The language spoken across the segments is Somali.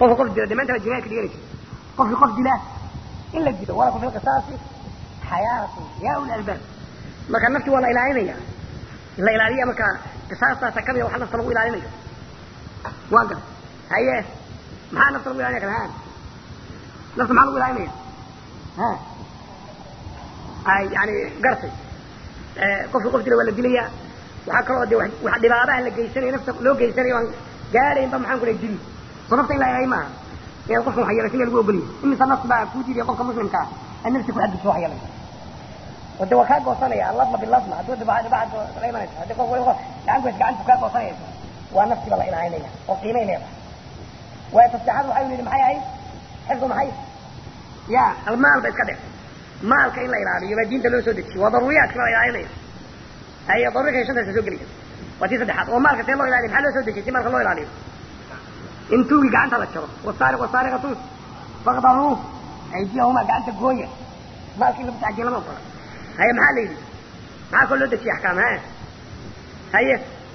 qofka qof dila dhammaanta waa jinaayad ka dhiganaysa qofkii qof dila in la dilo walakum fi lqisaasi xayaatu yaa uli albaab marka nafti waa la ilaalinaya la ilaaliya marka qisaastaasa kamida waxa nafta lagu ilaalinayo waa gar haye maxaa nafta lagu ilalinaya kale ha nafta maxaa lagu ilaalinaya ha ay yani gartay qofkii qof dila waa la dilaya waxaa kaloo de wax dhibaabaha la geysanayo nafta loo geysanayo aan gaadhaynba maxaan ku dhahay dili soo nafta in la ilaaliyo maaha inaad qofkan waxyeelaysa in lagu ogoliyo imisa nafta baa kuu diidaya qofka muslimka ah an nafti ku xadgudso waxyeelay oo de waa kaa goosanaya alladma biladma hadduu dhibaa dhibaa la imanaysa haddii qof wali gacan goys gacantu kaa goosanaysa waa naftiba la ilaalinaya oo qiimay leedahay waayo tasbixaad waxay yidhi maxay ahayd xifdu maxay ya almaal ba iska dhe maalka in la ilaaliyo baa diinta loo soo dejiye waa daruuriyaadka la ilaalinaya ay daruurika shantaasa soo gelaya waa tii saddexaad oo maalka see loo ilaaliyo maxaa loo soo dejiyay si maalka loo ilaaliyo in tuugi gacanta la jaro wasaariq wasaariqatu faqdaruu aydiyahuma gacanta gooya maalka in lagu taxjiya lama ogola haye maxaa la yidhi maxaa koo loo dejiyay axkaam ha haye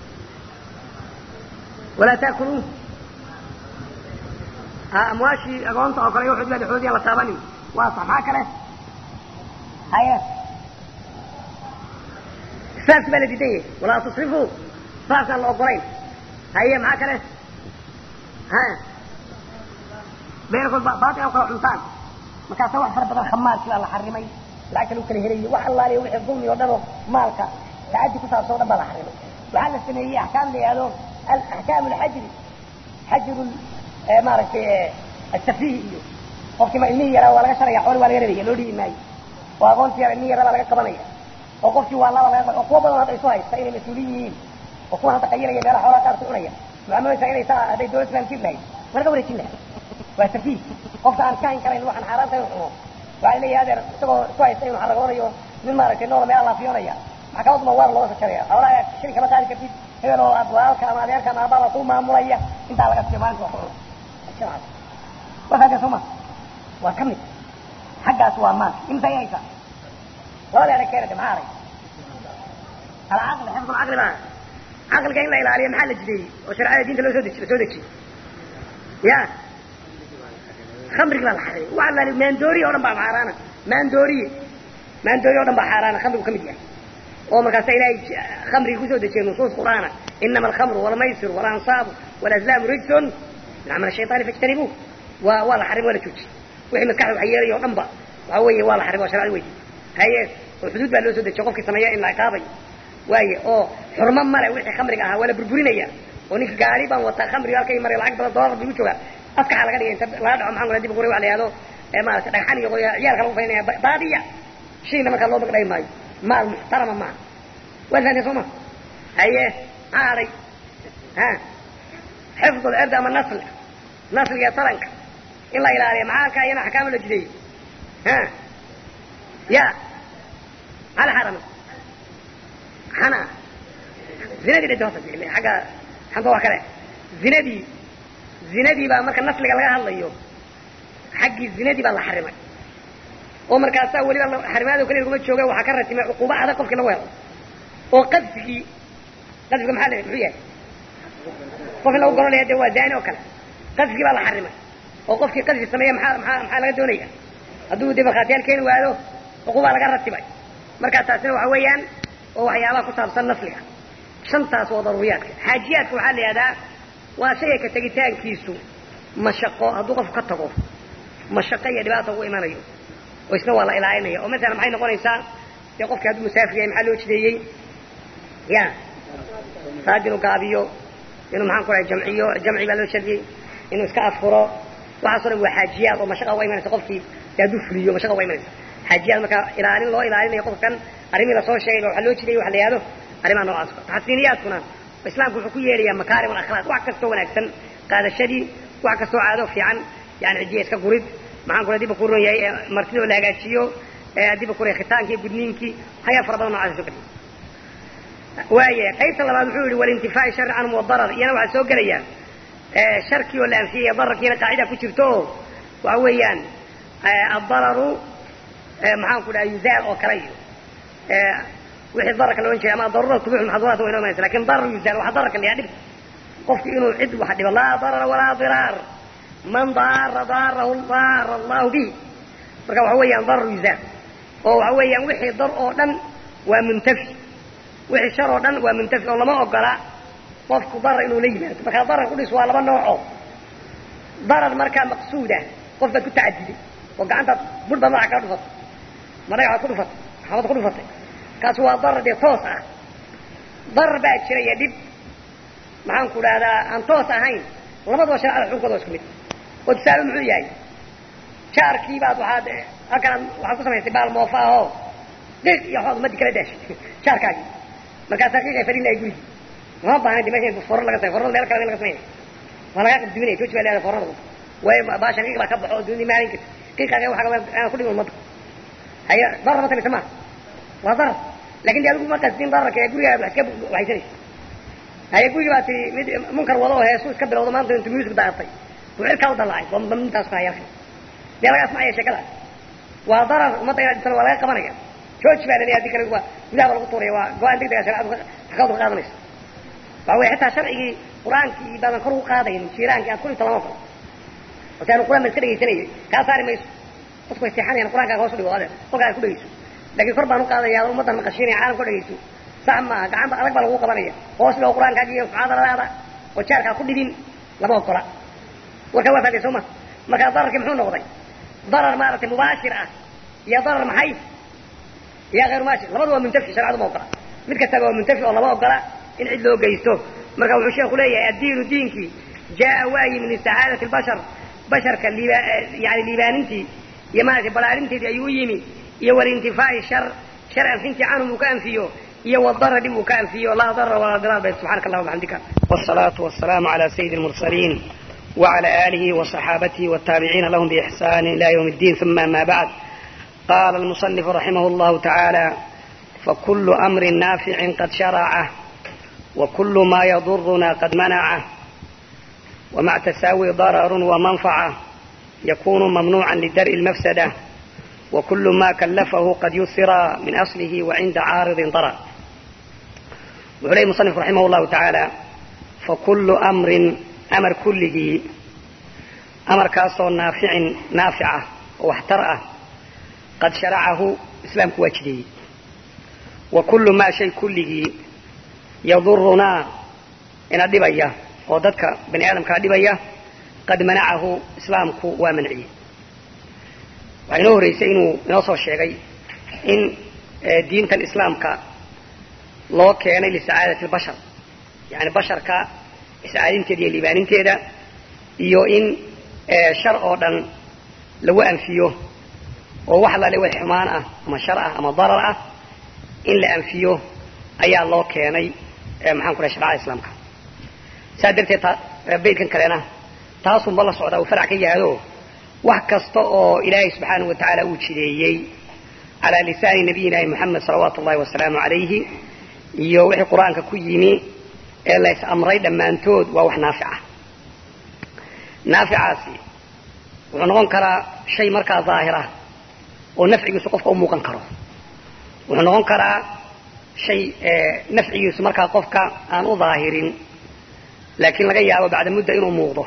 walaa taakulu amwaashii agoonta oo kale waxood baa xoodiyaan la taabanin waa sax maxaa kale haye saas baa la diidan yahay walaa tusrifu saasaan la ogolayn haye maxaa kale ha beerkood baatia kala cuntaan markaasa wax fara badan khamaarkii baa la xarimay lacagta lagu kala helayo wax allaaliyo wixii dulmi oo dhan oo maalka tacaddi ku saabsan o dhan baa la xarimay waxaa la sameeyey axkaam la yihahdo axkaam alxajri xajru maaragtay asafihi iyo qofkii ma ilmihii yaraa waa laga sharaya xooli waa laga rabaya loo dhiibi maayo oo agoontii yara ilmihii yaraa baa laga qabanaya oo qofkii waa laba laga oo kuwa badan hadda isu haysta inay mas-uuliyin yihiin oo kuwa hadda qayilaya meelaha xoolaha qaar ku cunaya mucaamaleysa inay saa hadday dawlad islam jir lahayd waa laga wareejin lahaa waa safiih qofka aan ka hayn karayn waxaan xaaraanta inu cuno waxaa leeyahay adeer isagoo isku haysta inuu xaragoonayo nin maaragtay noola meela laafiyoonaya maxkamaduma waar looga sajaraya xoolaha shiri kama qaadi kartid hebel oo walaalka ama adeerka ama aababa ku maamulaya intaa laga siiyo maalinta wax cuno waa fahanka soo ma waa ka mid xaggaas waa maal imsa ay haysaa labada erag keenade maxaa arag alcaqli xifdu lcaqli baa caqliga in la ilaaliyo maxaa la jideeyey oo sharcada diinta loo soo deji soo dejiyey ya khamrigi baa la xareeyey waa la maandooriye o dhan baa xaaraana maandooriye maandooriye o dhan baa xaaraana khamrigu ka mid yahay oo markaasa ilaahay khamrigi kusoo dejiyey nusuus qur'aana inama alkhamru walmaysiru walansaabu walazlaamu rijsun min camal shayطaani fajtanibuuh waa waa la xarimay waa la joojiyey wixii maskaxda wax yeelaya o dhan ba waxa weeye waa la xarimay waa sharcada weydi haye oo xuduud baa loo soo dejiyo qofkii sameeya in la ciqaabayo waaye oo xurmo male wixii khamriga ahaa waa la burburinaya oo ninka gaari baan wataa khamriga halkay maray lacag badan doolar bigu joogaa askaxa laga dhigay inta laga dhaco maxaan kula dib qura wax la yihahdo maarata dhagxan iyo ciyaalka lagu faynaya baadiya shayna markaa loo magdhay maayo maal muxtarama maaha waad fahanteen soo ma haye maxaa hadhay ha xifdu lcird ama nasl nasliga taranka in la ilaaliyo maxaa ka iyana axkaama la jideeyey ha ya maxaa la xaramay xana zinadii dhadi horta agga xanta waa kale zinadii zinadii baa marka nasliga laga hadlayo xaggii zinadii baa la xarimay oo markaasaa weliba xarimaado kale laguma jooga waxaa ka ratimay cuquuba adag qofkii lagu helo oo qadfigii qadfiga maxaa la muxuu yahay qof in lagu goranaya de waa daani oo kale qadfigii baa la xarimay oo qofkii qadfi sameeya maxaa maxaa maxaa laga doonaya hadduu de markhaatiyaal keeni waado cuquubaa laga ratibay markaa taasina waxa weeyaan oo waxyaabaha ku saabsan nasliga shantaas waa daruuriyaadka xaajiyaadka waxaa la yihahdaa waa shayga ka tegitaankiisu mashaqo hadduu qofku ka tago mashaqo iyo dhibaata ugu imanayo oo isna waa la ilaalinaya oo masalan maxay noqonaysaa dee qofkii hadduu musaafir yahay maxaa loo jideeyey ya saad inuu gaabiyo inuu maxaan ku rahay jamciyo jamci baa loo shardiyey inuu iska afuro waxaaso dhan waa xaajiyaad oo mashaqa uga imanaysa qofkii dee hadduu fuliyo mashaqa uga imanaysa xaajiyaad marka ilaalin loo ilaalinayo qofkan arrimihii lasoo sheegay waxa loo jidayay waxa la yihahdo arrimaha noocaas taxsiiniyaadkuna islaamku wuxuu ku yeedhayaa makaarim alakhlaaq wax kastoo wanaagsan qaadashadii wax kastoo caado fiican yani cidiya iska gurid maxaan kula diba ku ron yahay martida oo la hagaajiyo diba ku khitaankii gudniinkii hayaa fara badan nocaas soo geliya waaya qaybta labaad wuxuu yihi walintifaa'i shari canhum wadarar iyana waxaa soo gelaya sharkii oo la anfiyaya dararkiina qaacida ku jirto oo waxa weeyaan addararu maxaan ku dhaha yuzaal oo kale iyo wixii dararka la ohan jiray ama daruura tubix maxduuraat wa inoo imanaysa lakin darar yuzaal waxa dararka la yaha dhib qofki inuu cid wax dhibo laa darara walaa diraar man daara daarahu daara allahu bihi marka waxa weeyaan darar yuzaal oo waxa weeyaan wixii dar oo dhan waa muntafi wixii shar oo dhan waa muntafi oo lama ogola qofku darar inuu la yimaado markaa darar kudhis waa laba nooco darar markaa maqsuuda qof baad ku tacadiday oo gacantaad bur baad madaxa kaga dhufatay madhagaxaad ku dhufatay xabad ku dhufatay kaas waa darar dee toos ah darar baa jiraya dhib maxaan ku dhahdaa aan toos ahayn labadaba shareecada xukunkooda waa isku mid oo tusaale muxuu yahay jaarkii baad waxaad halkaan waxaad ku samaysay baal moofa ahoo qiiq iyo waxbaad ummadii kala daashay jaarkaagii markaasaa qiiq ay fadhin lahay gurigii lama baahna de meesha foro laga samay forada meel kale laga samaynay waa lagaa qabduminaya jooji baa leedahay forada way baasha qiiq baa ka baxo oo dunida maalin kasta qiiqaaga waxa aan ku dhimin ummadda haya darar ma tamaysa maaha waa darar lakin de adigu ma qasdin dararka ee gurigaa wax iska waxaysanaysa haya gurigi baa tii mid munkar wado oo heesu iska bilowdo maanta intu music daartay buu cirkaa u dalaacay bambamtaas ku hayarka dee laga asmacaya sheekadaas waa darar ummadda inaad dhisana waa laga qabanaya jooji baa laleeyahay hadii kale waa gudaha ba lagu tuuraya waa go-aan deg dega shareecadu axkaamtu ka qaadanaysa waxa weye xitaa sharcigii qur-aankii baadan kor u qaadayn jiiraankii aad kulinta lama ogolo oo si aanu quraan ba iska dhegaysanayay kaa saari mayso dadku way seexanayan quraankaaga hoos u dhigo adeer kolkaa ku dhegayso laakiin kor baan u qaadaya ad ummaddan maqashiinaya caalamka o dhegayso sax maaha gacanta adag baa lagu qabanaya hoos dhigo qur-aankaaga iyo muxaadaradaada oo jaarkaa ku dhibin lama ogola warkaa waa faatay soo ma markaa dararkii muxuu noqday darar maaragtay mubaashir ah iyo darar maxay iyo hayr mubaashir labadu waa muntafi sharecadu ma ogola mid kastaba waa muntafi oo lama ogola in cid loo geysto marka wuxuu sheeku leeyahay addiinu diinkii jaa waa yimi lisacaadati albashar basharka liiba yani liibaanintii iyo maaragtay balaarinteedii ayuu u yimi iyo walintifaa'i shar shar anfintii canhum uu ka anfiyo iyo wadara dhib uu ka anfiyo laa darra walaa diraar bay subxanaka allahuma bxamdika wasalaatu wasalaamu cala sayidi lmursaliin وعلى آله وصحابته والتابعين لهم بإحسان إلى يوم الدين ثم ما بعد قال المصنف رحمه الله تعالى فكل أمر نافع قد شرعه وكل ما يضرنا قد منعه ومع تساوي ضرر ومنفعة يكون ممنوعا لدرء المفسدة وكل ما كلفه قد يسر من أصله وعند عارض ضرر وعليه المصنف رحمه الله تعالى فكل أمر أمر كله أمر كاسو نافع نافعة واحترأة قد شرعه إسلام كواجدي وكل ما شيء كله يضرنا إن أدبيا وددك بني آدم كأدبيا قد منعه إسلامك ومنعيه waxaa inoo horreysay inuu inoo soo sheegay in diintan islaamka loo keenay lisacaadati albashar yani basharka iscaadinteeda iyo liibaaninteeda iyo in shar oo dhan lagu anfiyo oo wax lale wax xumaan ah ama shar ah ama darar ah in la anfiyo ayaa loo keenay maxaan ku dhahay sharcada islaamka saa darteed baydkan kalena taasunba la socdaa uu farac ka yahado wax kasta oo ilaahay subxaanahu watacaala uu jideeyey calaa lisaani nabiyinaahi moxamed salawaatu ullahi wasalaamu calayhi iyo wixii qur-aanka ku yimi ee lays amray dhammaantood waa wax naafic ah naaficaasi wuxuu noqon karaa shay markaa daahir ah oo nafcigiisu qofka u muuqan karo wuxuu noqon karaa shay nafcigiisu markaa qofka aan u daahirin laakiin laga yaabo bacda mudda inuu muuqdo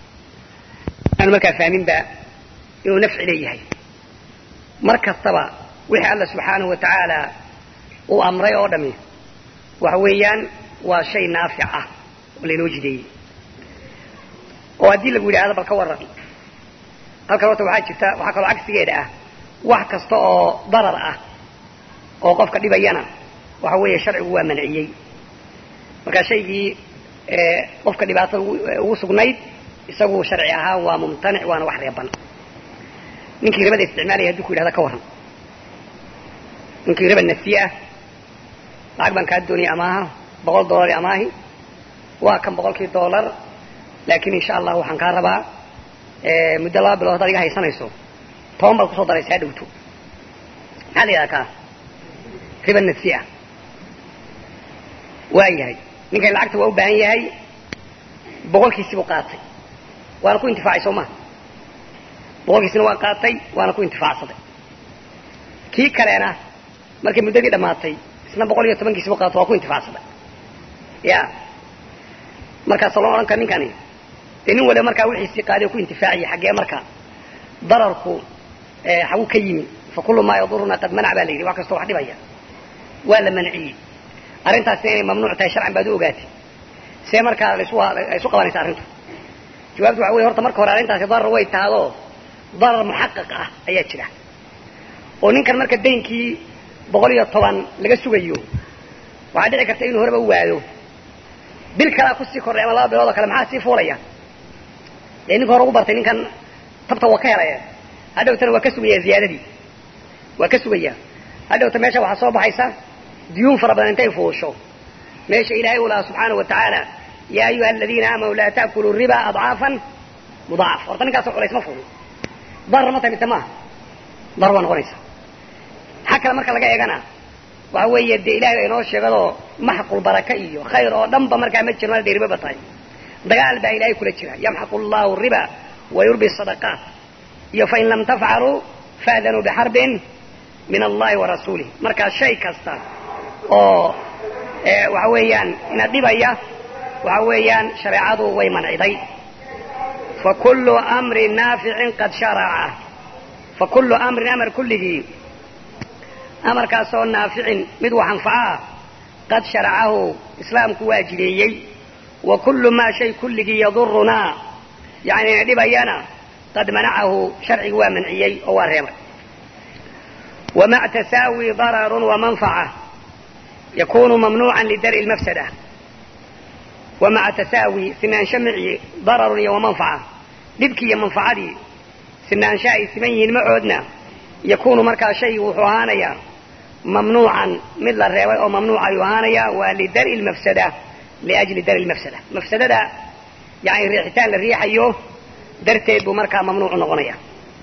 aanu markaa fahminba inuu nafci leeyahay mar kastaba wixii alla subxaanahu wa tacaala uu amray oo dhami waxa weeyaan waa shay naafic ah oo laynoo jideeyey oo haddii lagu yidhahdo bal ka warran halkan horta waxaa jirta waxaa kaloo cagsigeeda ah wax kasta oo darar ah oo qofka dhibayana waxa weeye sharcigu waa manciyey marka shaygii qofka dhibaatada ugu sugnayd isagu sharci ahaan waa mumtanic waana wax reeban ninkii ribada isticmaalaya haduu ku yidhahda ka warran ninkii riba nafsi ah lacag baan kaa doonaya amaaha boqol dollar amaahi waa kan boqolkii dollar laakiin insha allah waxaan kaa rabaa muddo laba bilood haddaad iga haysanayso toban baad kusoo daraysaa dhowto maxaa la yidhaha kaa riba nafsi ah waa yahay ninkan lacagta waa u baahan yahay boqolkiisibuu qaatay waana ku intifaacay soo maha boqolkiisina waa qaatay waana ku intifaacsaday kii kalena markay muddadii dhammaatay isna boqol iyo tobankiisibu qaato waa ku intifaacsaday ya markaasa loo odhan kara ninkani dee nin waliba markaa wixiisii qaaday oo ku intifaaciya xaggee marka dararku xagu ka yimi fa kullu maa yaduruna qad manac baa la yidhi wax kastoo wax dhibaya waa la manciyey arrintaasna inay mamnuuc tahay sharcan baad u ogaatay see markaa lasu isu qabanaysa arrintu jawaabtu waxa wey horta marka hore arrintaasi darar way tahadoo darar muxaqaq ah ayaa jira oo ninkan marka daynkii boqol iyo toban laga sugayo waxaa dhici karta inuu horeba u waado bil kalaa kusii kordhay ama laba bilood oo kale maxaa sii fuulaya dee ninka hore ugu bartay ninkan tabta waa ka helaya hadhowtana waa ka sugaya ziyaadadii waa ka sugaya hadhowta meesha waxaa soo baxaysa duyuun fara badan intay fuusho meesha ilaahay u lahaa subxaana wa tacaala yaa ayuha aladiina aamanuu laa ta'kuluu riba adcaafan mudaacaf horta ninkaasoo culays ma fuulin darar ma tahay mise maaha darar waa noqonaysa xag kale marka laga eegana waxa weeye dee ilahay baa inoo sheegadoo maxqul baraka iyo khayr oo dhanba markaa ma jiro hadday ribaba tahay dagaal baa ilaahay kula jira yamxaqu llahu riba wa yurbi sadaqaat iyo fain lam tafcaluu faadanuu bixarbin min allahi wa rasuulih markaa shay kasta oo waxa weeyaan ina dhibaya waxa weeyaan shareecadu way manciday fa kullu amrin naaficin qad sharaca fa kullu amrin amar kulligii amarkaasoo naaficin mid wax anfaca ah qad sharacahu islaamku waa jideeyey wa kullu maa shay kulligii yadurunaa yani ina dhibayana qad manacahu sharcigu waa manciyey oo waa reebay wamac tasaawi dararun wamanfaca yakunu mamnuucan lidari lmafsada wamaca tasaawi sinaansho mici dararun iyo wamanfaca dhibkii iyo manfacadii sinaansho ay siman yihiin macoodna yakunu markaa shaygu wuxuu ahaanayaa mamnuucan mid la reebay oo mamnuuc ayuu ahaanayaa waa lidari lmafsada liajli dari lmafsada mafsadada yani riixitaan la riixayo darteed buu markaa mamnuucu noqonaya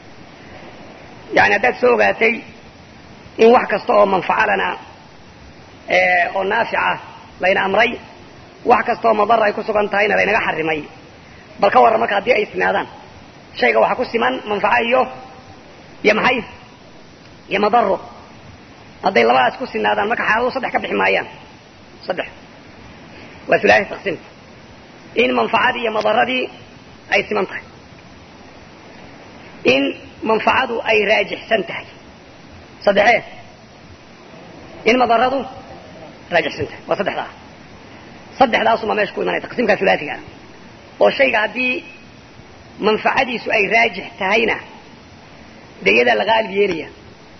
yani haddaad soo ogaatay in wax kasta oo manfacalana oo naafica layna amray wax kasta oo madara ay ku sugan tahayna laynaga xarimay bal ka warran marka haddii ay sinaadaan shayga waxaa ku siman manfaco iyo iyo maxay iyo madaro hadday labadaas ku sinaadaan marka xaaladu saddex ka bixi maayaan saddex waa ulahi taqsiimka in manfacadii iyo madaradii ay siman tahay in manfacadu ay raajixsan tahay saddexee in madaradu raajixsan tahay waa saddexdaa saddexdaasuma meesha ku imanaya taqsiimkaa ulaaiga ah oo shayga haddii manfacadiisu ay raajix tahayna dee iyadaa la qaalib yeelaya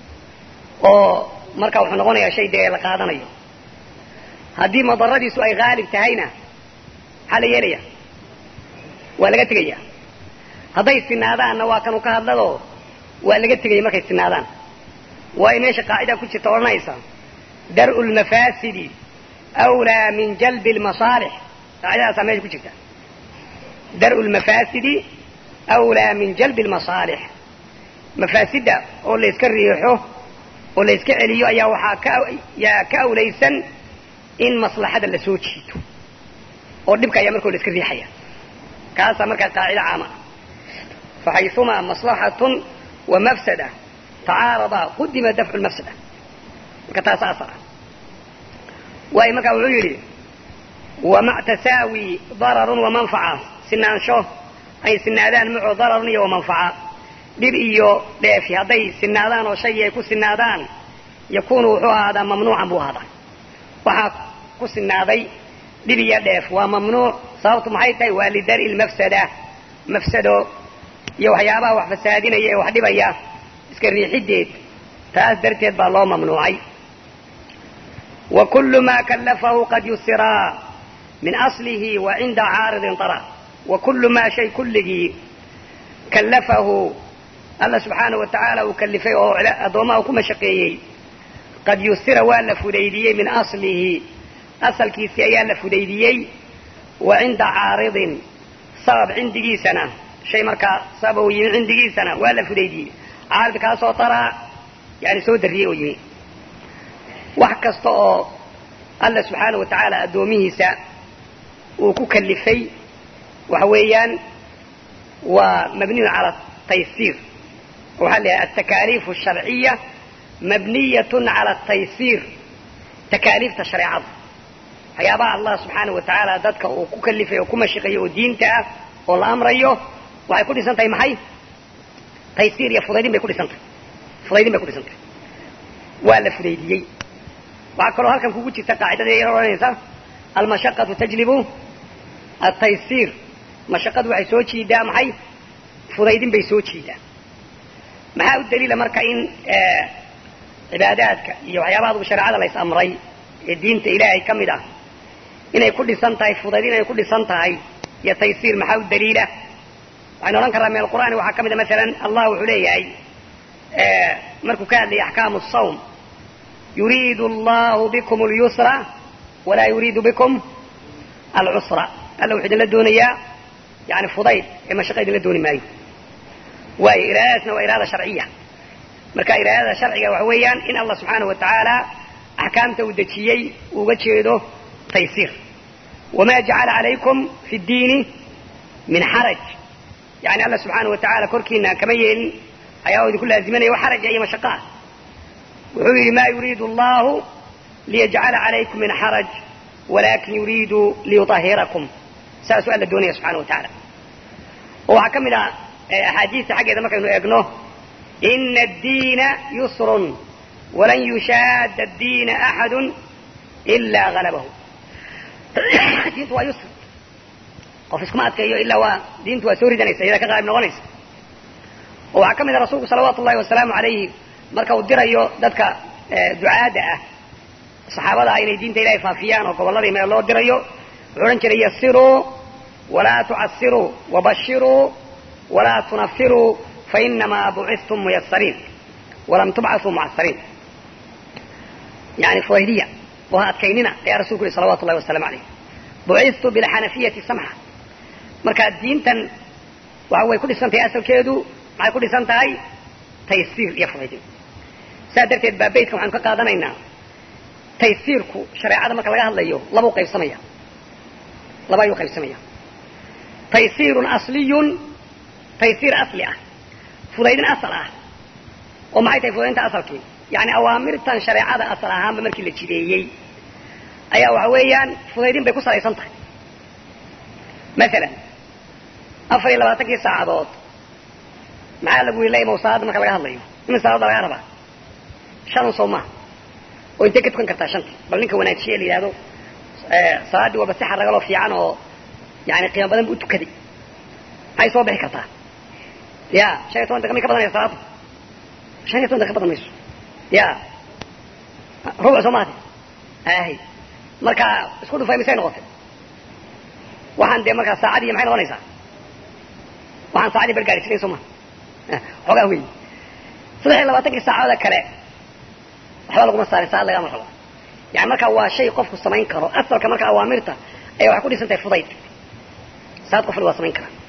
oo marka wuxuu noqonayaa shay dee la qaadanayo haddii madaradiisu ay haalib tahayna maxaa la yeelaya waa laga tegaya hadday sinaadaanna waa kanu ka hadladoo waa laga tegaya markay sinaadaan waayo meesha qaacida ku jirta odhanaysa dar'u lmafaasidi awlaa min jalbi lmasaalix qaacidadaasaa meesha ku jirta dar'u lmafaasidi awlaa min jalbi lmasaalix mafaasidda oo layska riixo oo layska celiyo ayaa waxaa ka yaa ka awlaysan in maslaxada la soo jiito oo dhibka ayaa markao la iska riixaya kaasaa markaa qaacida caama ah faxayumaa maslaxatun wa mafsada tacaaradaa qudima dafcu lmafsada marka taas asar ah waayo markaa wuxuu yidhi wamac tasaawi dararun wamanfaca sinaansho ay sinaadaan maco dararun iyo wamanfaca dhib iyo dheefi hadday sinaadaan oo shaygii ay ku sinaadaan yakunu wuxuu ahaadaa mamnuucan buu ahaadaa waxaa ku sinaaday dhib iyo dheef waa mamnuuc sababtu maxay tahay waa lidari lmafsada mafsado iyo waxyaabaha wax fasaadinaya ee wax dhibaya iska riixideed taas darteed baa loo mamnuucay wa kullu ma kallafahu qad yusiraa min aslihi wa cinda caaridin tara wa kullu maa shay kulligii kallafahu alla subxaana wa tacaala uu kallifay oo addoommaha ku mashaqeeyey qad yusira waa la fudaydiyey min aslihi asalkiisii ayaa la fudaydiyey wa cinda caaridin sabab cindigiisana shay markaa sabab uu yimi cindigiisana waa la fudaydiyey caarid kaasoo taraa yani soo darriyey oo yimi wax kasta oo alla subxaana wa tacaala addoomihiisa uu ku kallifay waxa weeyaan waa mabniyun cala taysiir waxaa la yidhaha altakaaliif asharciya mabniyatun cala ataysiir takaaliifta shareecada waxyaabaha allah subxaana wa tacaala dadka uu ku kalifay oo ku mashiqayo oo diinta ah oo la amrayo waxay ku dhisan tahay maxay taysiir iyo fudaydin bay ku dhisan tahay fudaydin bay ku dhisan tahay waa la fudaydiyey waxaa kaloo halkan kugu jirta qaacidada yar odhanaysa almashaqatu tajlibu ataysiir mashaqadu waxay soo jiidaa maxay fudaydin bay soo jiidaa maxaa u daliila marka in cibaadaadka iyo waxyaabaha adugu shareecada lays amray ee diinta ilaahay ka mid ah inay ku dhisan tahay fudaydin inay ku dhisan tahay iyo taysiir maxaa u daliila waxaynu odhan karraa min alqur'aani waxaa ka mid a masalan allah wuxuu leeyahay markuu ka hadlayay axkaamu sawm yuriidu allahu bikum اlyusra walaa yuriidu bikum alcusra alla wuxuu idinla doonayaa yani fudayd ee mashaqa idinla dooni maayo waayo iraadadaasna waa iraada sharciya marka iraadada sharciga waxa weeyaan in allah subxaanahu watacaala axkaamta uu dejiyey uga jeedo taysiir wama jacala calaykum fi ddiini min xaraj yani alla subxaanahu watacaala korkiina kama yeelin ayaa idinku laazimanaya wax xaraja iyo mashaqa ah wuxuu yidhi ma yuriidu allahu liyajcala calaykum min xaraj walakin yuriidu liyuahirakum saasuu alla doonaya subxana wa tacaala oo waxaa ka mid ah axaadiista xaggeeda markaynu eegno ina addiina yusrun walan yushaada addiina axadu ilaa halabahu diintu waa yusr qof iskuma adkeeyo ilaa waa diintu waa soo ridanaysa iyada ka qaalib noqonaysa oo waxaa ka mid ah rasuulku salawaatu ullahi wasalaamu alayhi marka uu dirayo dadka ducaadda ah saxaabada ah inay diinta ilahay faafiyaan oo gobolladii meel loo dirayo wuxuu odhan jiray yasiruu walaa tucasiruu wabashiruu walaa tunafiruu fainamaa bucistum muyasariin walam tubcasuu mucasariin yani fudaydiya oo ha adkaynina ayaa rasulku yihi salawatu llahi wasalamu alayh bucistu bilxanafiyati samxa marka diintan waxa way ku dhisan tahay asalkeedu maxay ku dhisan tahay taysiir iyo fudaydin saas darteed baa beytka waxaanu ka qaadanaynaa taysiirku shareecada marka laga hadlayo labau qaybsamaya laba ayuu qaybsamaya taysiirun asliyun taysiir asli ah fudaydin asal ah oo maxay tahay fudaydinta asalkii yani awaamirtan shareecada asal ahaanba markii la jideeyey ayaa waxa weeyaan fudaydin bay ku salaysan tahay masalan afar iyo labaatankii saacadood maxaa lagu yidhi laymow salaada marka laga hadlayo imin salaada lagaa rabaa shan soo maha oo intay ka tukan kartaa shanta bal ninka wanaajiye la yidhahdo salaaddii waaba si xaragaloo fiican oo yani qiimo badan bu u tukaday maxay soo bixi kartaa ya shan iyo toban daqiiqa may ka badanaya salaada shan iyo toban daqiiqa badan mayso ya rubuc soo maate ahy marka isku dhufay misay noqotay waxaan dee markaa saacadii maxay noqonaysaa waxaan saacadii bargaadhisinan soo maha xoogaa wey saddex iyo labaatankii saacadooda kale waxba laguma saarin saacad lagama rabo yani markaa waa shay qofku samayn karo asalka marka awaamirta ayaa waxay ku dhisan tahay fudayd saad qofna waa samayn karaa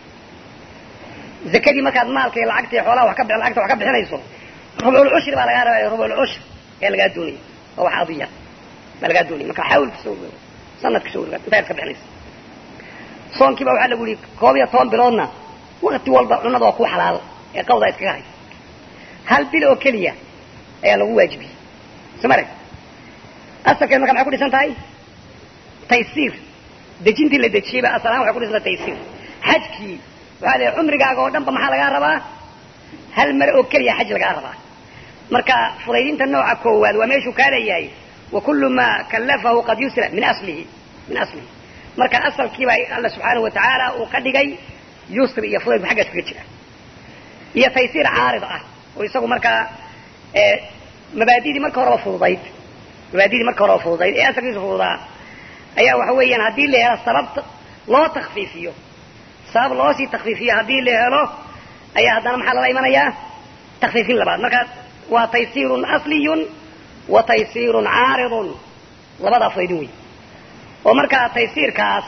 zakadii markaad maalka iyo lacagta iyo xoolaha wax ka lacagta wax ka bixinayso rubcul cushri baa lagaa rabaya rubcul cushr ayaa lagaa doonaya oo wax adiya baa lagaa doonaya marka xawlka soo wero sanadka soo wero intaad ka bixinaysa soonkii baa waxaa lagu yihi koob iyo toban biloodna wakti walba cunada waa ku xalaal ee qawdaa iskaga hay hal bil oo keliya ayaa lagu waajibiyey soo marag asalkeed marka maxay ku dhisan tahay taysiir dejintii la dejiyeyba asal ahaan waxay ku dhisan tahay taysiir xajkii waxaa la cumrigaaga oo dhan ba maxaa lagaa rabaa hal mar oo keliya xaj lagaa rabaa marka fudaydinta nooca koowaad waa meeshuu kaa leeyahay wa kullu maa kallafahu qad yusra min aslihi min aslihi marka asalkiiba alla subxaanahu watacaala uu ka dhigay yusri iyo fudayd ba xaggaas kaga jira iyo taysiir caarid ah oo isagu markaa mabaadidii marka horeba fududayd mabaadidii marka horeba fududayd ee asalkiisa fududaa ayaa waxa weeyaan haddii la helo sabab loo takfiifiyo sabab loo sii takfiifiyo haddii la helo ayaa haddana maxaa lala imanayaa takfiifin labaad marka waa taysiirun asliyun wa taysiirun caaridun labadaa fudaydin wey oo markaa taysiirkaas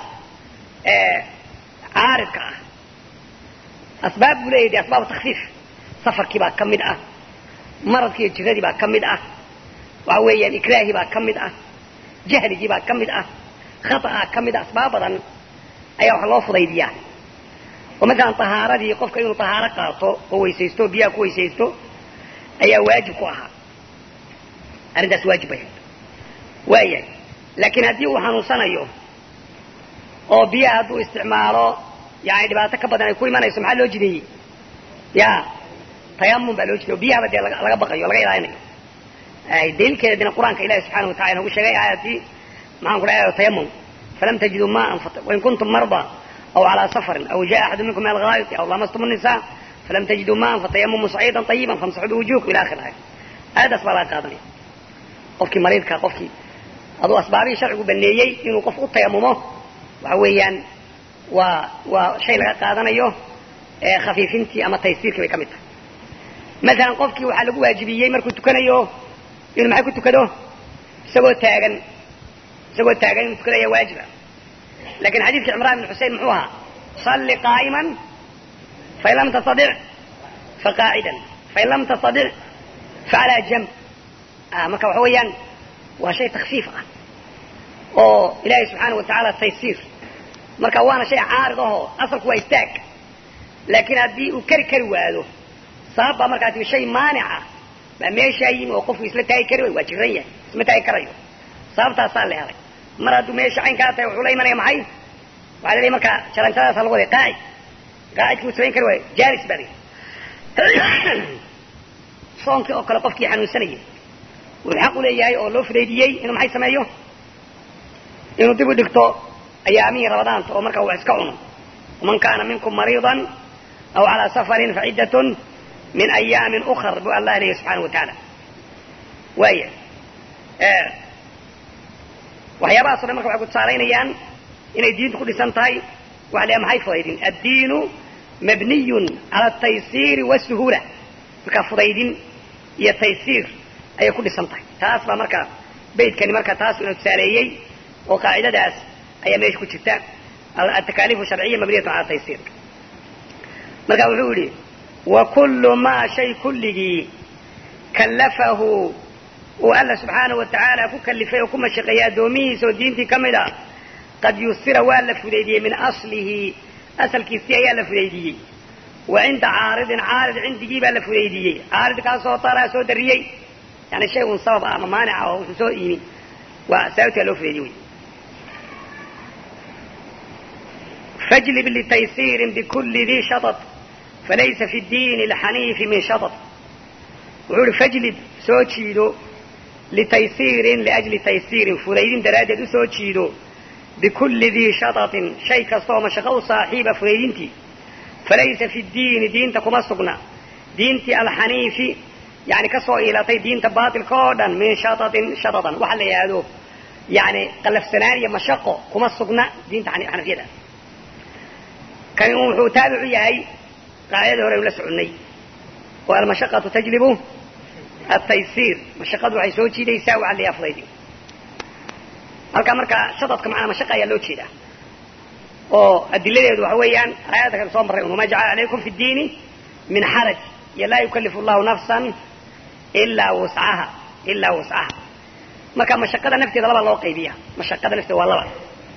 caaridka ah asbaab buu leeyahy de asbaabu takfiif safarkii baa ka mid ah maradkii iyo jiradii baa ka mid ah waxa weeyaan ikraahii baa ka mid ah jahligii baa ka mid ah khaطaa ka mid ah asbaab badan ayaa wax loo fudaydiyaa oo masalan tahaaradii qofka inuu tahaaro qaato oo weysaysto o biyaha ku weysaysto ayaa waajib ku ahaa arrintaas waajib bay waayahay laakiin haddii uu xanuunsanayo oo biyaha hadduu isticmaalo yani dhibaato ka badan ay ku imanayso maxaa loo jideeyey ya tayamum baa loo jideey o biyahaba dee laga baqayo o laga ilaalinayo daliilkeedina qur-aanka ilahi subxana wa tacala nagu sheegay aayadii maxaan ku dhahay tayamum falam tajiduu maan wain kuntum marda aw calaa safarin aw jaa axadu minkum min alghaayiti aw lamastum الnisa falam tajiduu maan fatayamumu saciidan طayiban famsaxuu biwujuhikum ila akhir aaya aayaddaas baa laga qaadanaya qofkii mariidka qofkii aduu asbaabihii sharcigu baneeyey inuu qof u tayamumo waxa weeyaan waa waa shay laga qaadanayo khafiifintii ama taysiirkii bay ka mid tahay masalan qofkii waxaa lagu waajibiyey markuu tukanayo inuu maxay ku tukado isagoo taagan isagoo taagan inuu tukado ayaa waajiba lakin xadiidkii cimraan ibn xusein muxuu ahaa salli qaa'iman fain lam tastadic faqaacidan fain lam tastadic facalaa jamb marka waxa weeyaan waa shay takfiif ah oo ilaahay subxaana wa tacaala taysiir marka waana shay caarid ahoo asalku waa istaag laakiin haddii uu keri kari waado sabab baa markaa tii shay maanica baa meeshaa yimi oo qofku isla taagi kari way waa jiran yahay isma taagi karayo sababtaasaa la helay mar hadduu meesha caynkaa tahay wuxuu la imanaya maxay waxaa la leeyahy marka jaranjadaasa lagu waday qaacid qaacidkii uu samayn kari waayo jaalis baa la soonkii oo kale qofkii xanuunsanayay wuxuu xaq u leeyahay oo loo fudaydiyey inuu maxay sameeyo inuu dib u dhigto ayaamihii ramadaanta oo markaa wax iska cuno man kaana minkum mariidan aw calaa safarin faciddatun min ayaamin ukar bu allah leeyahy subxaana wa tacaala waaya waxyaabahaas o dhan marka waxay ku tusaalaynayaan inay diintu ku dhisan tahay waxa la maxay fudaydin addiinu mabniyun cala ataysiiri wasuhuula markaa fudaydin iyo taysiir ayay ku dhisan tahay taas baa marka baydkani marka taas ina tusaaleeyey oo qaacidadaas ayaa meesha ku jirta atakaalifu sharciya mabniyatun cala taysiir marka wuxuu yihi wa kullu maa shay kulligii kallafahu uu alla subxaana wa tacaala ku kalifay oo ku mashaqeeyey addoomihiisa oo diintii ka mid a qad yusira waa la fudaydiyey min aslihi asalkiisii ayaa la fudaydiyey wa cinda caaridin caarid cindigii baa la fudaydiyey caaridkaasoo taraa soo dariyey yani shay un sabab ah ama maanica oo wuxuu soo yimi waa sababtaa loo fudaydiyey wy fajlib litaysiirin bikulli dii shaطط falaysa fi diini اlxaniifi min shaطط wuxuu ihi fajlib soo jiido litaysiirin liajli taysiirin fudaydin daraaddeed usoo jiido bikulli dii shaطaطin shay kasta oo mashaqo u saaxiiba fudaydintii falaysa fi diini diinta kuma sugna diintii alxaniifi yani kasoo iilatay diinta baatilka oo dhan min shaطaطin shaطaطan waxa la yidhaahdo yani qalafsanaan iyo mashaqo kuma sugna diinta xanafiyada kani un wuxuu taabicu yahay qaacidadii hore aynu la soconnay oo almashaqatu tajlibu ataysiir mashaqadu waxay soo jiidaysaa waxa la yaha fudaydi halkaa marka shadadka macnaa mashaqa ayaa loo jeedaa oo adiladeedu waxa weeyaan aayadda kan soo marray un wama jacala calaykum fi ddiini min xaraj iyo laa yukallifu allahu nafsan ilaa wuscaha ilaa wuscaha marka mashaqada nafteeda laba loo qaybiya mashaqada nafteeda waa laba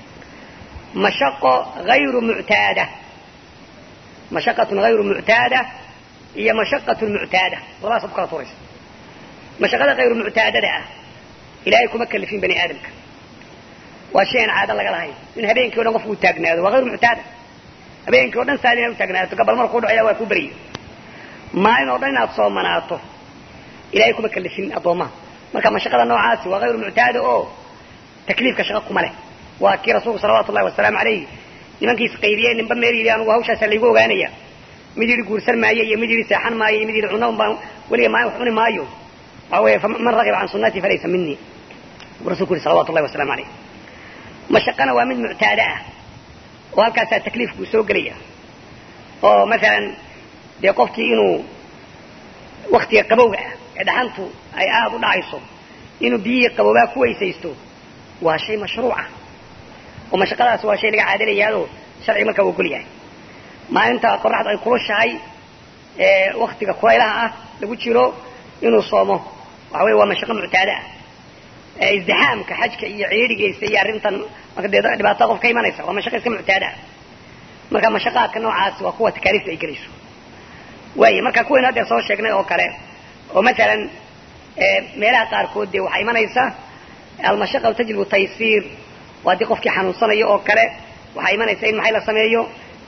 mashaqo hayru muctaada mashaqatun hayru muctaada iyo mashaqatun muctaada labadaas ku kala turaysa mashaqada hayru muctaadada ah ilaahay kuma kalifin bani aadamka waa shay aan caado laga lahayn in habeenkii o dhan qofku u taagnaado waa hayru muctaada habeenkii o dhan saad inaad u taagnaato gabal markuu dhacaya waa ku beryo maalin oo dhan inaad soomanaato ilahay kuma kalifin addoommaha marka mashaqada noocaasi waa hayru muctaada oo takliifka shaqa kuma leh waa kii rasuulku salawatu ullahi wasalaamu alayh nimankiis qaybiyey ninba meel yidhi anugu hawshaasa laygu ogaanaya mid yidhi guursan maayo iyo mid yidhi seexan maayo iyo mid yidhi cunno baan weliga maalin wax cuni maayo waxa weeye man ragiba can sunnatii falaysa minii buu rasulku yihi salawatu ullahi wasalamu alayh mashaqana waa mid muctaada ah oo halkaasaa takliifkuu soo gelaya oo masalan dee qofkii inuu waktiga qabowga ah ee dhaxantu ay aada u dhacayso inuu biyihii qaboobaa ku weysaysto waa shay mashruuca oo mashaqadaas waa shay laga caadalayaadoo sharciga markaa u ogol yahay maalinta qoraxdu ay kulushahay ee waktiga kulaylaha ah lagu jiro inuu soomo waxa weye waa mashaqo muctaada ah isdixaamka xajka iyo ciidhigiisa iyo arrintan marka dee dhibaatada qof ka imanaysa waa mashaqa iska muctaada ah marka mashaqaadka noocaasi waa kuwa takaaliifta ay gelayso waaya marka kuwaynu haddeer soo sheegnay oo kale oo masalan meelaha qaarkood dee waxaa imanaysa almashaqa tajlibu taysiir waa haddii qofkii xanuunsanayo oo kale waxaa imanaysa in maxay la sameeyo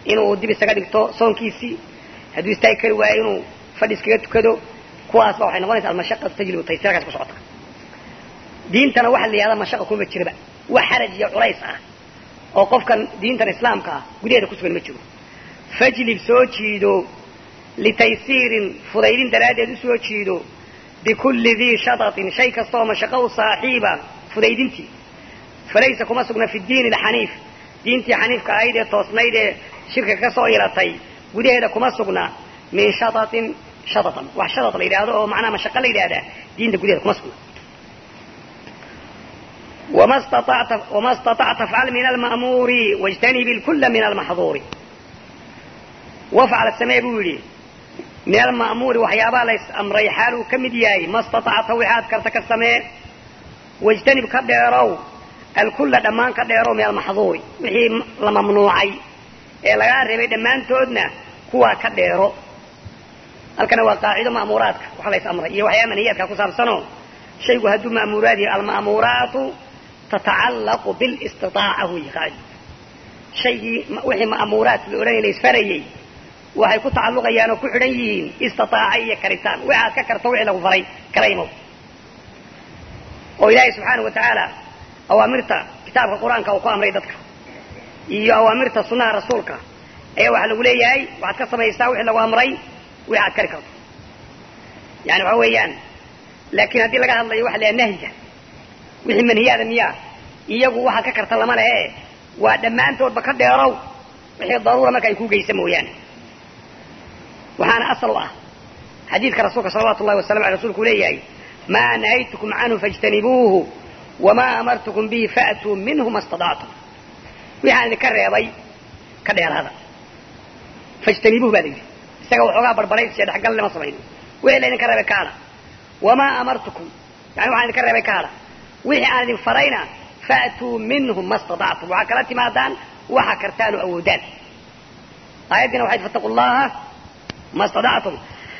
inuu dib isaga dhigto soonkiisii hadduu istaagi kari waayo inuu fadhi iskaga tukado kuwaasba waxay noqonaysa almashaqatu tajlibu taysir halkaas ku socota diintana waxa la yihahda mashaqa kuma jiraba wax xaraj iyo culays ah oo qofkan diintan islaamka ah gudaheeda kusugan ma jiro fajlib soo jiido litaysiirin fudaydin daraaddeed u soo jiido bikulli dii shadatin shay kasta oo mashaqo u saaxiiba fudaydintii falaysa kuma sugna fi diini alxaniif diintii xaniifka ahayd ee toosnayd ee shirka ka soo ilatay gudaheeda kuma sugna min shadatin shadatan wax shadad la yidhaahdo oo macnaha mashaqo la yidhahdaa diinta gudaheeda kuma sugna وما استطعت وما استطعت فعل من المأمور واجتنب الكل من المحظور وافعل السماء بولي من المأمور وحيابا ليس أمري حاله كمدياي ما استطعت وحاد كرتك السماء واجتنب كديرو الكل دمان كديرو من المحظور وحي لممنوعي ee laga reebay dhammaantoodna kuwaa ka dheero halkana waa qaacido ma'muuraadka waxa la is amray iyo waxyaa maniyaadka ku saabsanoo shaygu hadduu ma'muuraad yahay alma'muuraatu tatacallaqu bilistitaaca huyi qaacid shaygii wixii ma'muuraat la odhanaya la isfarayey waxay ku tacalluqayaan oo ku xidhan yihiin istitaaca iyo karitaan waxaad ka karto wixii lagu faray kala imow oo ilaahay subxaanahu wa tacaala awaamirta kitaabka qur-aanka uu ku amray dadka iyo awaamirta sunnaha rasuulka ayaa waxaa lagu leeyahay waxaad ka samaysaa wixii lagu amray wixi aad kari karto yani waxa weeyaan laakiin haddii laga hadlayo waxa la nahyiga wixii manhiyaada miyaa iyagu waxaad ka karta lama lehe waa dhammaantoodba ka dheerow wixii daruura marka ay ku geysa mooyaane waxaana asal u ah xadiidka rasuulka salawatu ullahi wasalam aley rasulku leeyahay maa nahaytukum canhu faاjtanibuuhu wamaa amartukum bihi faatuu minhu ma stadactum wixaan idinka reebay ka dheeraada fajtanibuuh baa la yidhi isaga waxoogaa barbaray siya dhexgal lama samayno wixii la idinka reebay ka hadha wamaa amartukum yani waxaan idinka reebay ka hadha wixii aan idin farayna faatuu minhu ma stadactum waxaa kala timaadaan waxa kartaan oo awoodaan aayaddiina waxay fattaqu llaha ma stadactum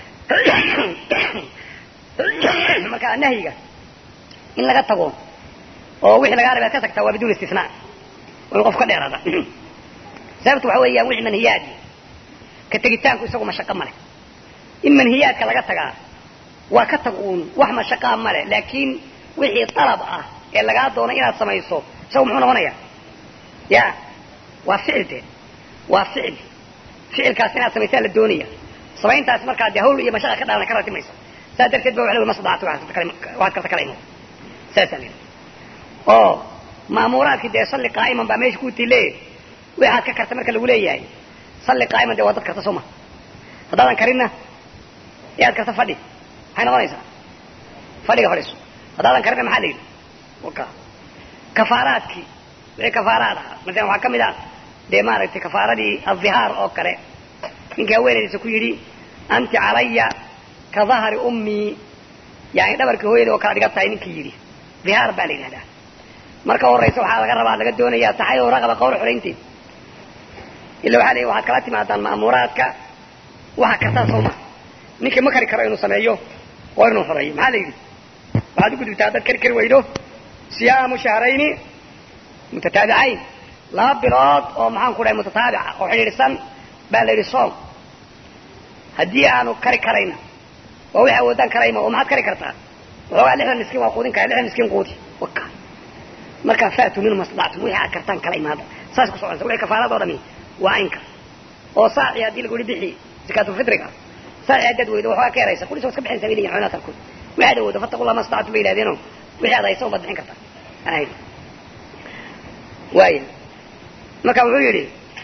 marka nahyiga in laga tago oo wixii lagaa reebay ad ka tagtaa waa biduun istisnaa in qof ka dheeraada sababtu waxa weeyaan wixii manhiyaadi ka tegitaanku isagu mashaqo male in manhiyaadka laga tagaa waa ka tag uun wax mashaqaa male laakiin wixii dalab ah ee lagaa doono inaad samayso isagu muxuu noqonaya ya waa ficil de waa ficil ficilkaas inaad samaysaa la doonaya samayntaas markaa dee hawl iyo mashaqa ka dhalana ka ratimaysa saas darteed ba wa la masdacto waxaad karta kala imo saasaa la oo ma'muuraadkii dee salli qaa'iman baa meesha ku tile waxaad ka karta marka lagu leeyahay salli qaa'iman dee waa dad karta soo ma haddaadan karinna yaad karta fadhi maxay noqonaysaa fadhiga fadhiiso haddaadan karinna maxaa la yidhi waka kafaaraadkii wixii kafaaraad ahaa masalan waxaa ka mid ah dee maaragtay kafaaradii adhihaar oo kale ninkii haweenaydiisa ku yidhi anti calaya ka dahri ummii yani dhabarkii hooyada oo kala dhiga tahay ninkii yidhi dhihaar baa la yidhahdaa marka horaysa waxaa laga rabaa laga doonayaa taxayo raqaba qawr xoraynteed illa waxaa leeyahy waxaad kala timaadaan ma'muuraadka waxa kartaa soo ma ninkii ma kari karo inuu sameeyo waa inuu xoreeyo maxaa la yidhi waxaad u gudubtaa haddaad kari kari weydo siyaamu shahrayni mutataabicayn laba bilood oo maxaan ku dhahay mutataabica oo xidhiidhsan baa la yidhi soom haddii aanu kari karayna waa wixi awoodaan karayma oo maxaad kari kartaa waxoogaa lixdan miskiin waa quudin kara lixdan miskiin quudi waka markaa faatuu minhu mastadactum wixii aad kartaan kala imaada saas ku soconaysa wixii kafaaradoo dhami waa aynka oo saaci haddii lagu yihi bixi zakaatulfitriga saaci haddaad weydo waxoogaa ka yaraysa kulis waa iska bixinaysa bay leeyihin culimada qaarkood waxaad awoodo fattaqullah mastadactum bay yidhahdeenoo wixii aad haysa unbaad bixin kartaa aan waaya marka wuxuu yidhi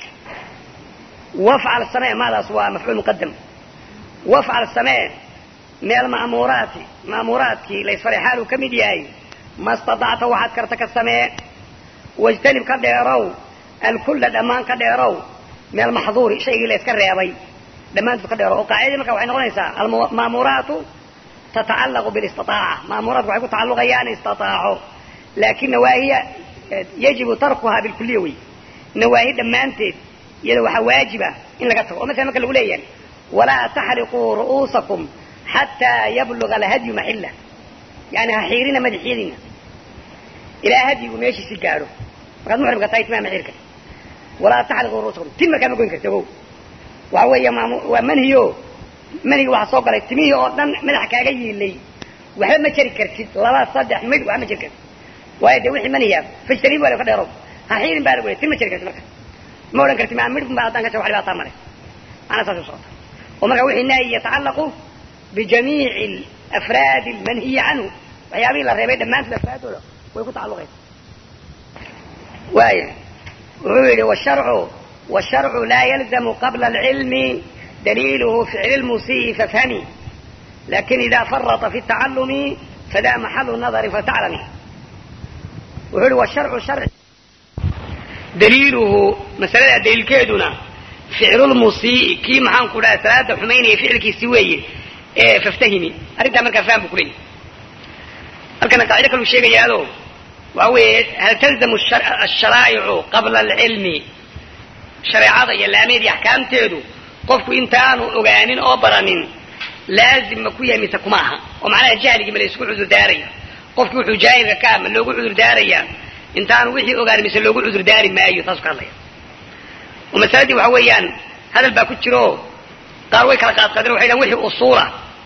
wafcal samee maadaas waa mafcuul muqadam wafcal samee meel ma'muuraati ma'muuraadkii laysfaray xaaluu ka mid yahay ma stadacta waxaad karta ka samee wajtanib ka dheerow alkulla dhammaan ka dheerow meel maxduuri shaygii layska reebay dhammaantood ka dheerow oo qaacidadii marka waxay noqonaysaa alma'muuraatu tatacallaqu bilistiaaca ma'muuraatku waxay ku tacalluqayaan istiaaco laakin nawaahiya yajibu tarkuhaa bilkuliya wey nawaahi dhammaanteed iyada waxaa waajiba in laga tago oo masala marka lagu leeyahay walaa taxriquu ru'uusakum xataa yabluga alhadyu maxilla yani ha xiirina madaxyadiina ilaa hadyigu meeshiisi gaadho markaad muxrimka tahay timaama xiirka walaa taxliquu ruusakum tin markaa ma goyn karti ogow waxa weeye maam waa manhiyo manhiga waxaa soo galay timihii oo dhan madaxa kaaga yiilay waxba ma jari kartid laba saddex mid waxba ma jari kartid waayo dee wixii manhiya fajtaniib waa ka dheerow ha xiirin baa lagu tin ma jari kartid marka ma odhan kartid maa midhun baa haddaan ka wax dhibaataa male macnaa saas u socota oo marka wixii nahyi yatacallaqu bijamiici alafraadi almanhiyi canhu waxyaabihii la reebay dhammaantood afraadooda way ku tacalluqaysa waaya wuxuu yidhi washarcu washarcu laa yalzamu qabla alcilmi daliiluhu ficli lmusii'i fafhami lakin ida farata fi tacallumi fada maxalu nadari fataclami wuxuu yihi washarcu sharci daliiluhu masalada daliilkeeduna ficlulmusii'i kii maxaan ku dhaha salaada xumaynaya ficilkiisi weeye ee faftahimi arrintaa markaa faham bu ku leeyahy halkana qaacido kalu sheegayaado waxa weeye hal talzamu asharaa'icu qabla alcilmi shareecada iyo laameed iyo axkaamteedu qofku intaanu ogaanin oo baranin laazim ma ku yahay mise kuma aha oo macnaha jahligii ma la isku cudur daaraya qofki wuxuu jaahilka ka ah ma loogu cudur daaraya intaanu wixii ogaanin mise loogu cudur daari maayo taasu ka hadlaya oo masaladii waxa weeyaan hadal baa ku jiro qaar way kala qaadqaadeen waxay dhahan wixii usuula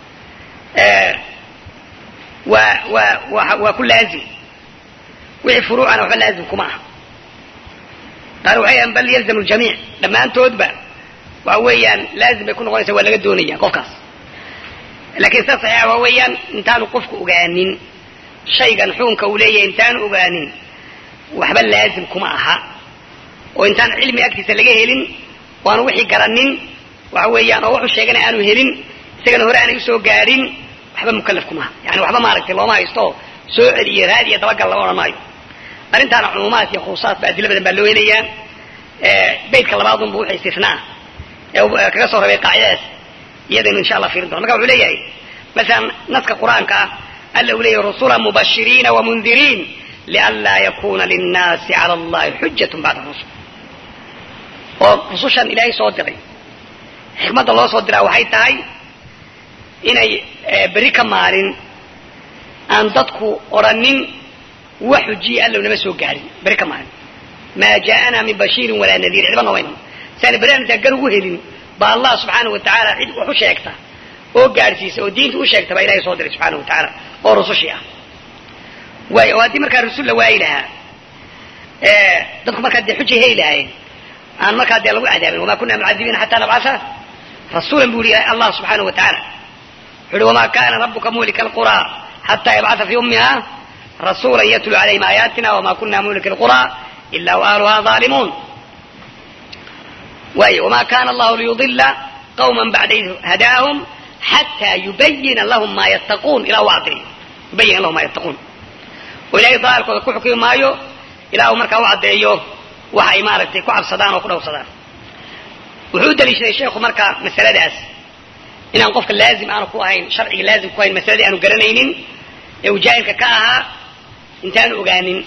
waa waa waa waa ku laazim wixii furuucana waxba laazim kuma aha qaar waxay dhahan bal yalzamu ljamiic dhammaantoodba waxa weeyaan laazim bay ku noqonaysa waa laga doonaya qofkaas lakin sida saxiixa waa weeyaan intaanu qofku ogaanin shaygan xukunka uu leeyahay intaanu ogaanin waxba laazim kuma aha oo intaan cilmi agtiisa laga helin oo aanu wixii garanin waxa weeyaan oo wuxuu sheegana aanu helin isagana hore aanay usoo gaadhin waxba mukalaf kumaha yani waxba maaragtay looma haysto soo celiyo raad iyo dabagal lama odhan maayo arrintaana cumuumaad iyo khusuusaad ba adilo badan baa loo helayaa beytka labaadunba wuxuu istifnaa ee kaga soo rabay qaacidadaas iyadaynu insha allah fiirin dono marka wuxuu leeyahay masalan naska qur-aanka ah alla uu leeyahy rusula mubashiriina wamundiriin lianlaa yakuna linnaasi cala allahi xujatun bacda rusul oo rusushan ilaahay soo diray xikmadda loo soo diraa waxay tahay inay berri ka maalin aan dadku odhanin wax xujiya allow nama soo gaadhin berri ka maalin maa jaa'anaa min bashiirin walaa nadiir cidba noomayno saana berri aan intaan gar ugu helin ba allah subxaana wa tacaala cid wax u sheegta oo gaadhsiisa oo diinta u sheegta baa ilahay soo diray subxaana wa tacaala oo rusushii ah waay oo haddii markaa rasul la waayi lahaa dadku markaa dee xujay heli lahaayeen aan markaa dee lagu cadaabin wamaa kuna mucadibiina xataa nabcasa rasuulan bu yihi allah subxaana wa tacaala wuxu uhi wamaa kana rabuka muhlika alqura xataa yabcaa fi ummiha rasuula yatlu calayhim aayaatina wama kuna muhlika alqura ila waaluha aalimuun waay wma kana allahu liyudila qawma bacda id hadaahum xataa yubayina lahum ma yattaquun ilaa u caddeeyo yubayina lahum ma yattaquun oo ilahay daalkooda ku xukmi maayo ilaa uu markaa u caddeeyo waxa ay maaragtay ku cabsadaan oo ku dhowrsadaan wuxuu u daliishaday sheekhu marka masaladaas inaan qofka laazim aanu ku ahayn sharciga laazim ku ahayn masaladii aanu garanaynin ee uu jaahilka ka ahaa intaanu ogaanin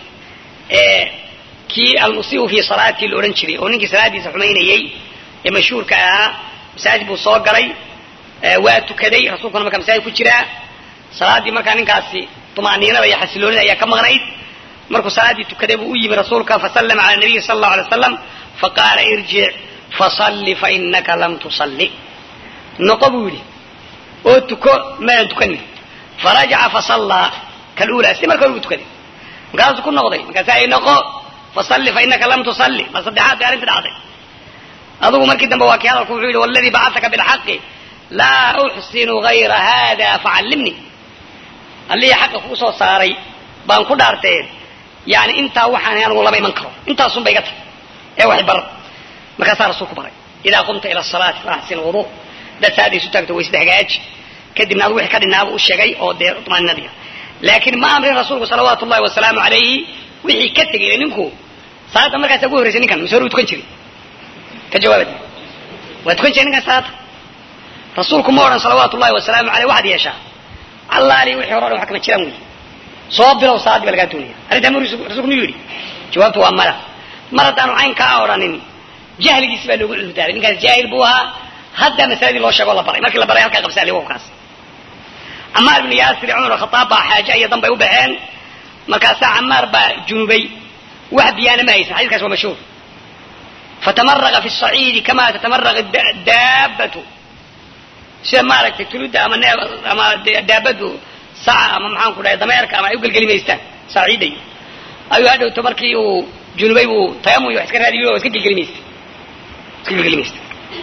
kii almusiibu fi salaatii la odhan jiray oo ninkii salaadiisa xumaynayey ee mashhuurka ahaa masaajid buu soo galay waa tukaday rasuulkuna markaa masaajid ku jiraa salaaddii markaa ninkaasi tumaaniinada iyo xasiloonida ayaa ka maqnayd markuu salaaddii tukaday buu u yimi rasuulka fasallama cala nabiyi sala allahu alay waslam faqaala irjic fasalli fainaka lam tusalli noqo buu yidhi oo tuko maadan tukanin farajaca fasallaa kaluulaa si marka hore buu tukaday markaasuu ku noqday markaasa ay noqo fasalli fainaka lam tusalli ma saddexaad bay arrinta dhacday adugu markii dambe waa kii hadalku wuxuu yidhi waladii bacataka bilxaqi laa uxsinu gayra hada facallimni allihii xaqa kuu soo saaray baan ku dhaarteen yani intaa waxaan anigu lama iman karo intaasun ba iga tag ee wax bar markaasaa rasuulku baray idaa qumta ila asalaati faaxsin wudu dad saada isu taagto waysda hagaaji kadibna adu wixii ka dhinaaba u sheegay oo dee tumaninadiga laakiin ma amrin rasuulku salawaatu ullahi wasalaamu calayhi wixii ka tegay ninku salaada markaasa ugu horreysay ninkan mise hore u tukan jiray ka jawaabad waa tukan jiray ninkan salaada rasuulku ma odhan salawaatu ullahi wasalaamu aleyh waxaad yeeshaa allaali wixii hore o dhan wax kama jiraan wey soo bilow salaadii ba lagaa doonaya arrintaa mu rasuulku miyuu yidhi jawaabtu waa mala mar haddaanu cayn kaa odhanin jahligiisi baa loogu cudurdaaray ninkaas jaahil buu ahaa hadda masaladii loo sheego la baray markii la baray halkaa qabsa aliwkaas camaar ibnu yaasir cumar khataab baa xaaje iyo dan bay u baxeen markaasaa camaar baa junubay wax biyaana ma haysan xadiiskaas waa mashhuur fatamaraqa fi saciidi kamaa tatamaraqa daabatu sida maaragtay tuludda ama nee ama daabadu saca ama maxaan ku dhahay dameerka ama ay u gelgelimaystaan saciiday ayuu hadhowto markii uu junubay buu tayamum wax iska raadiyo iska gelgelimaystay iska gelgelimaystay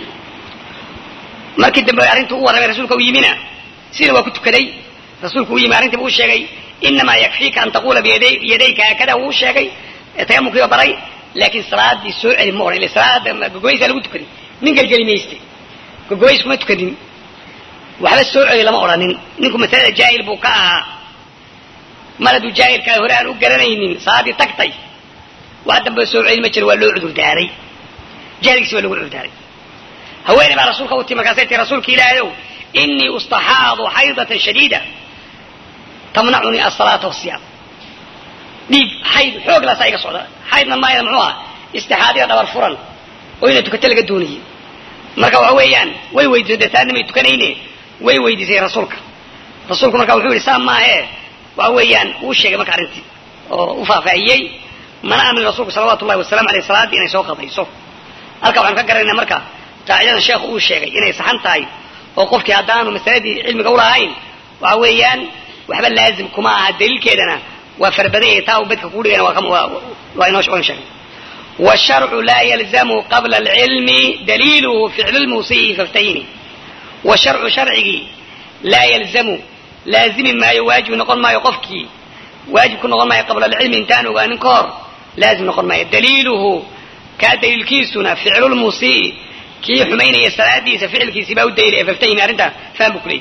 markii dambe arrintu u warramay rasuulka u yimina sina waa ku tukaday rasuulku u yimi arrintii buu u sheegay inamaa yakfiika an taqula biyadayka haakada wuu sheegay tayamumkiiba baray laakiin salaadii soo celi ma odhan ila salaada gogoysaa lagu tukaday nin gelgelimaystay gogoys kuma tukanin waxba soo celi lama odhanin ninku masalada jaahil buu ka ahaa mar hadduu jaahilkaa hore aan u garanaynin salaadii tagtay wax dambe soo celi ma jiro waa loo cudurdaaray jahilkiisi waa lagu cudurdaaray haweeney baa rasuulka u timi markaasay tii rasuulka ilaahayow inii ustaxaadu xaydatan shadiida tamnacunii asalaata wasiyaam dhiig xayd xoog laasaa iga socda xaydna maayada muxuu aha istixaadiya dhabar furan oo ina tukato laga doonayay marka waxa weeyaan way weydiisay dee saadna may tukanayne way weydiisay rasuulka rasuulku marka wuxuu yidhi saa maahee waxa weeyaan uu sheegay marka arrintii oo u faahfaahiyey mana aamin rasuulku salawaatu ullahi wasalamu aleyh salaaddii inay soo qadayso halka waxaanu ka garanayna marka qaacidadan sheekhu uu sheegay inay saxan tahay oo qofkii haddaanu masaladii cilmiga ulahayn waxa weeyaan waxba laazim kuma aha daliilkeedana waa farabadan yahay taa uu bedka kugu dhigana waa inoo sheegay والشرع لا يلزم قبل العلم دليله فعل الموصي فافتهمي والشرع شرعي لا يلزم لازم ما يواجب نقول ما يقفك واجب كن نقول ما قبل العلم انتان وانكار لازم نقول ما دليله كدليل كيسنا فعل الموصي كي حمين يسترادي فعل كيس باو الدليل فافتهمي أرنت فهم بكلي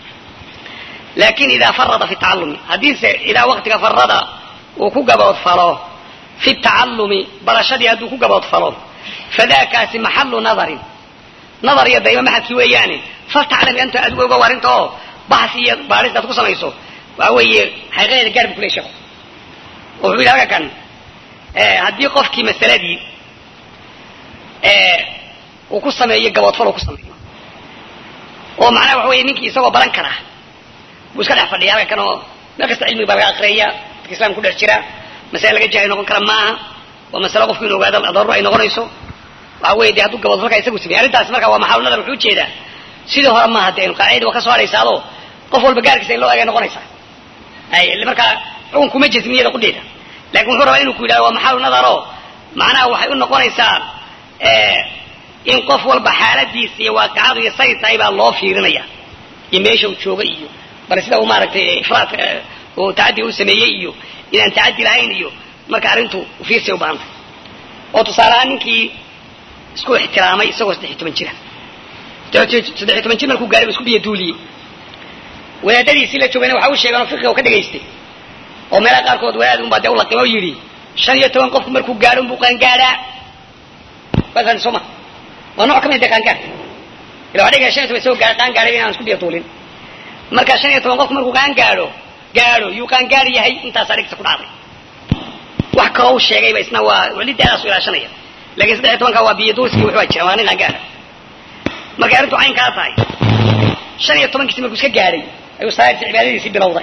لكن إذا فرط في التعلم حديث إذا وقتك فرط وكوكب وفراه في التعلم برشدي هدو كوكب فلو فذاك محل نظر نظر يا دايما محل كيوياني فلتعلم أنت أدوى وارنتو بحثي بارس داتكو سميسو وهوي حقيقة قرب كل شيء وهو لها كان هدي قفكي مسألة دي وكو سمي قبض فلو كو سمي ومعناه وهو نينكي يسوى بلان كره ويسكا فديا كانوا نقص علمي بابا أقرية الإسلام كله جرا masale laga jaahil noqon kara maaha waa masale qofku inu ogaado daruuro ay noqonayso waxa weye de hadduu gabadfalka isagu sameyey arrintaas marka waa maxaalu nadar wuxuu ujeedaa sidii hore maaha de qaacida waa ka soo haraysaado qof walba gaarkiisa in loo egay noqonaysaa ay markaa xukun kuma jasmiyada qudheeda lakin wuxuu rabaa inuu ku yidhahdo waa maxaalu nadaro macnaha waxay u noqonaysaa in qof walba xaaladiisa iyo waaqicadu iyo say tahay baa loo fiirinaya iyo meesha uu jooga iyo bal sida uu maaragtay ifraad oo tacadiga u sameeyey iyo inaan tacadi lahayn iyo marka arrintu fiirsay u baahantay oo tusaale ahaan ninkii isku ixtiraamay isagoo saddex iyo toban jira saddex iyo toban jir markuu gaaray isku biyo duuliyey wadaadadiisii la joogayna waxa u sheegeen oo fiqiga u ka dhagaystay oo meelaha qaarkood wadaad unbaa dee u laqimo oo yidhi shan iyo toban qofku markuu gaadho unbuu qaangaadhaa wasan soo ma waa nooc ka mid dee qaangaadh ila waa dhigaya shan iyo toban isagoo gaar qaangaadhay inaan isku biyo duulin marka shan iyo toban qofku markuu qaangaadho gaadho yuu qaangaadh yahay intaasaa dhigta ku dhacday wax kaloo u sheegayba isna waa welidaadaas u ilaashanaya lakin saddex iyo tobanka waa biyo duulski wuxuu jira waa nin qaangaadha markay arrintu caynkaa tahay shan iyo tobankiisi markuu iska gaadhay ayuu salaadiisi cibaadadiisii bilowday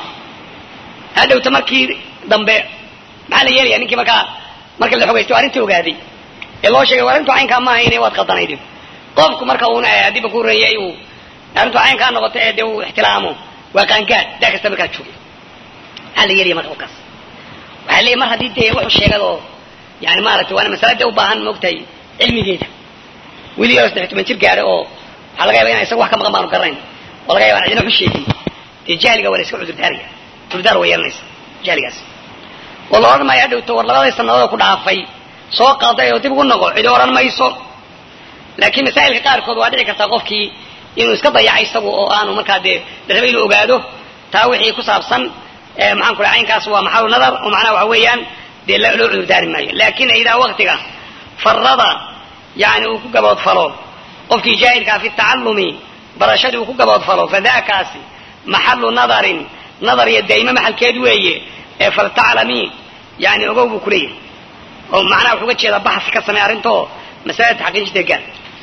hadhowta markii dambe maxaa la yeelaya ninkii markaa marka la xogaysto arrintii ogaaday ee loo sheegay war arrintu caynkaa maaha inay waad qaldanaydin qofku marka uuna haddiiba ku reeyay uu arrintu caynkaa noqoto ee dee uu ixtilaamo waa qaangaad daa kasta markaa jooga maxaa la yeelaya marka qofkaas waxaa leeyahy mar haddii dee wuxuu sheegado yani maaragtay waana masalada u baahan moogtahay cilmigeeda weli yaro saddex toban jir gaadhay oo waxaa laga yaba ina isaga wax ka maqan baanu garanayn oo laga yaba an cidina waxu sheegin dee jahliga waa la iska cudurdaaraya cudurdaar waa yeelanaysa jahligaas oo la odhan maayo hadhowto war labadii sanadood ku dhaafay soo qalday oo dib ugu noqo cidi odhan mayso laakiin masaa'ilka qaarkood waa dhici kartaa qofkii inuu iska dayacay isagu oo aanu markaa dee daraba inuu ogaado taa wixii ku saabsan maxaan ku caynkaas waa maxalu nadar oo macnaha waxa weeyaan dee loo cudurdaari maayo laakin idaa waktiga farada yani uu ku gaboodfalo qofkii jaahilkaa fi tacalumi barashadii uu ku gaboodfalo fadakaasi maxalu nadarin nadar iyo daa'ime maxalkeed weeye ee faltaclami yani ogow buu kuleeyahay oo macnaha wuxuu uga jeedaa baxsi ka samey arrintoo masalada taxqiijinta gaar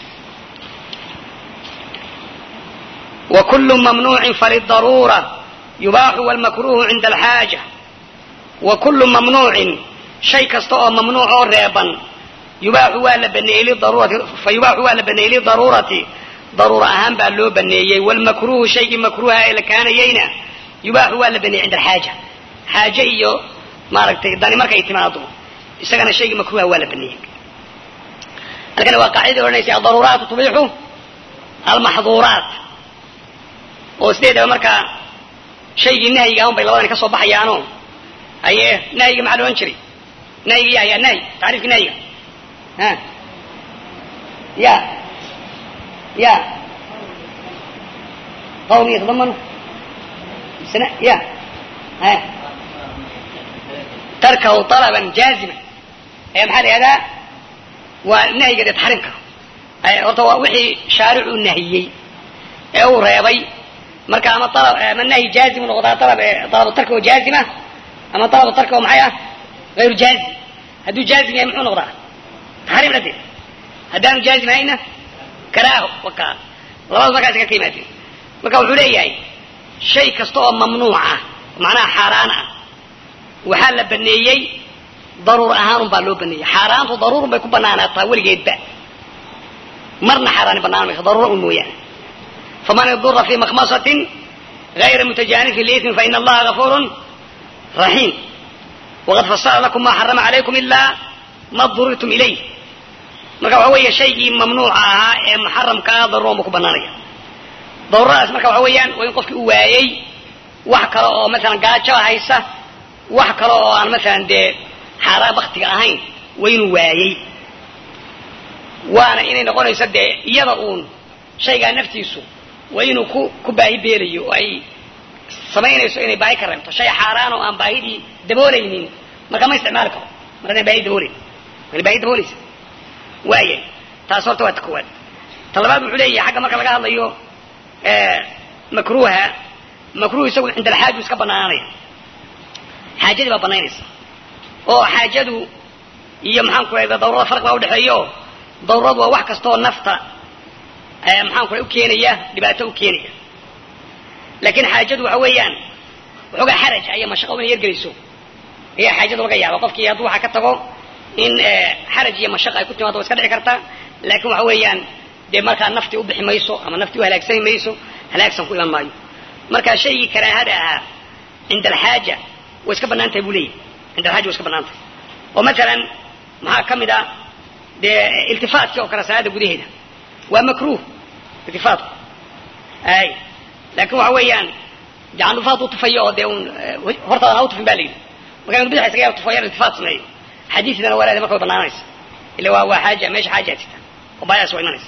وكل ممنوع فللضرورة يباح والمكروه عند الحاجة وكل ممنوع شيء كستوى ممنوع ريبا yubaaxu waa la baneeyey lidaruurati fa yubaaxu waa la baneeyey lidaruurati daruura ahaan baa loo baneeyey walmakruuhu shaygii makruuha ee la kaanayeyna yubaaxu waa la baneeyey cinda alxaaja xaaje iyo maaragtay dani markay timaado isagana shaygii makruuha waa la baneeyey halkana waa qaacidadii odhanaysa adaruuraatu tubixu almaxduuraat oo sideedaba markaa shaygii nahyiga un bay labadani ka soo baxayaano aye nahyiga maxaa la odhan jiray nahyiga ya ya nahyi tacriifka nahyiga ha ya ya qawl yatadamanu sna ya ha tarkahu طalaban jaazima ee maxaa la ihahdaa waa nahyiga dee taxriimka horta waa wixii shaaricuu nahiyey ee uu reebay marka ama alab ama nahyi jaazimu noqdaa alab dalabu tarka oo jaazima ama dalabu tarka oo maxay ah hayru jaazim hadduu jaazim yahay muxuu noqdaa taxriim dhadeed haddaanu jaazim hayna karaaho waka labada markaas ka ka yimaadeen marka wuxuu leeyahay shay kasta oo mamnuuc ah macnaha xaaraan ah waxaa la baneeyey daruur ahaanun baa loo baneeyey xaaraantu daruurun bay ku banaanaataa weligeedba marna xaaraani banaan mayso daruura un mooyaane faman idura fi makhmasatin gayra mutajanifin liismin faina allaha gafurun raxiim waqad fasala lakum ma xarama calaykum ilaa ma durirtum ilayh marka waxa weeye shaygii mamnuuca ahaa ee muxaramka ah daruuran buu ku banaanaya daruuradaas marka waxa weeyaan waa in qofkii u waayey wax kale oo masalan gaajo haysa wax kale oo aan masalan dee xaaraan baktiga ahayn waa inuu waayey waana inay noqonayso dee iyada uun shaygaa naftiisu waa inuu ku ku baahi beelayo oo ay samaynayso inay baahi ka reebto shay xaaraan oo aan baahidii daboolaynin marka ma isticmaali karo mar hadaan baahi daboolayn wana baahi daboolaysa waaya taas horta waa ta koowaad ta labaad wuxuu leeyahay xagga marka laga hadlayo makruuha makruuh isagu cinda alxaaju iska banaananaya xaajadii baa banaynaysa oo xaajadu iyo maxaan ku rahda dawrada farq baa udhexeeya oo dawradu waa wax kastaoo nafta maxaan ku u keenaya dhibaato u keenaya laakiin xaajadu waxa weeyaan waxoogaa xaraj aya mashaqo inay yargelayso ayaa xaajadu laga yaaba qofkii hadduu waxaa ka tago in xaraj iyo mashaqa ay ku timaado wa iska dhici kartaa laakiin waxa weeyaan dee markaa naftii ubixi mayso ama naftii u halaagsami mayso halaagsan ku iman maayo marka shaygii karaahada ahaa cinda alxaaja way iska banaan tahay buu leeyahy cinda alxaaja way iska banaan tahay oo masalan maxaa ka mid a dee iltifaatkii oo kale salaada gudaheeda waa makruh iltifaatku ay laakin waxa weeyaan jacanufa hadduu tufayo oo dee un hortaada ha u tufin ba la yidhi marka inu bidxa isaga tufayo iltifaat sameeyo xadiidana walaada marka way banaanaysa ila waa waa xaaja meesha xaaja jirta oo baayadaas waa imanaysa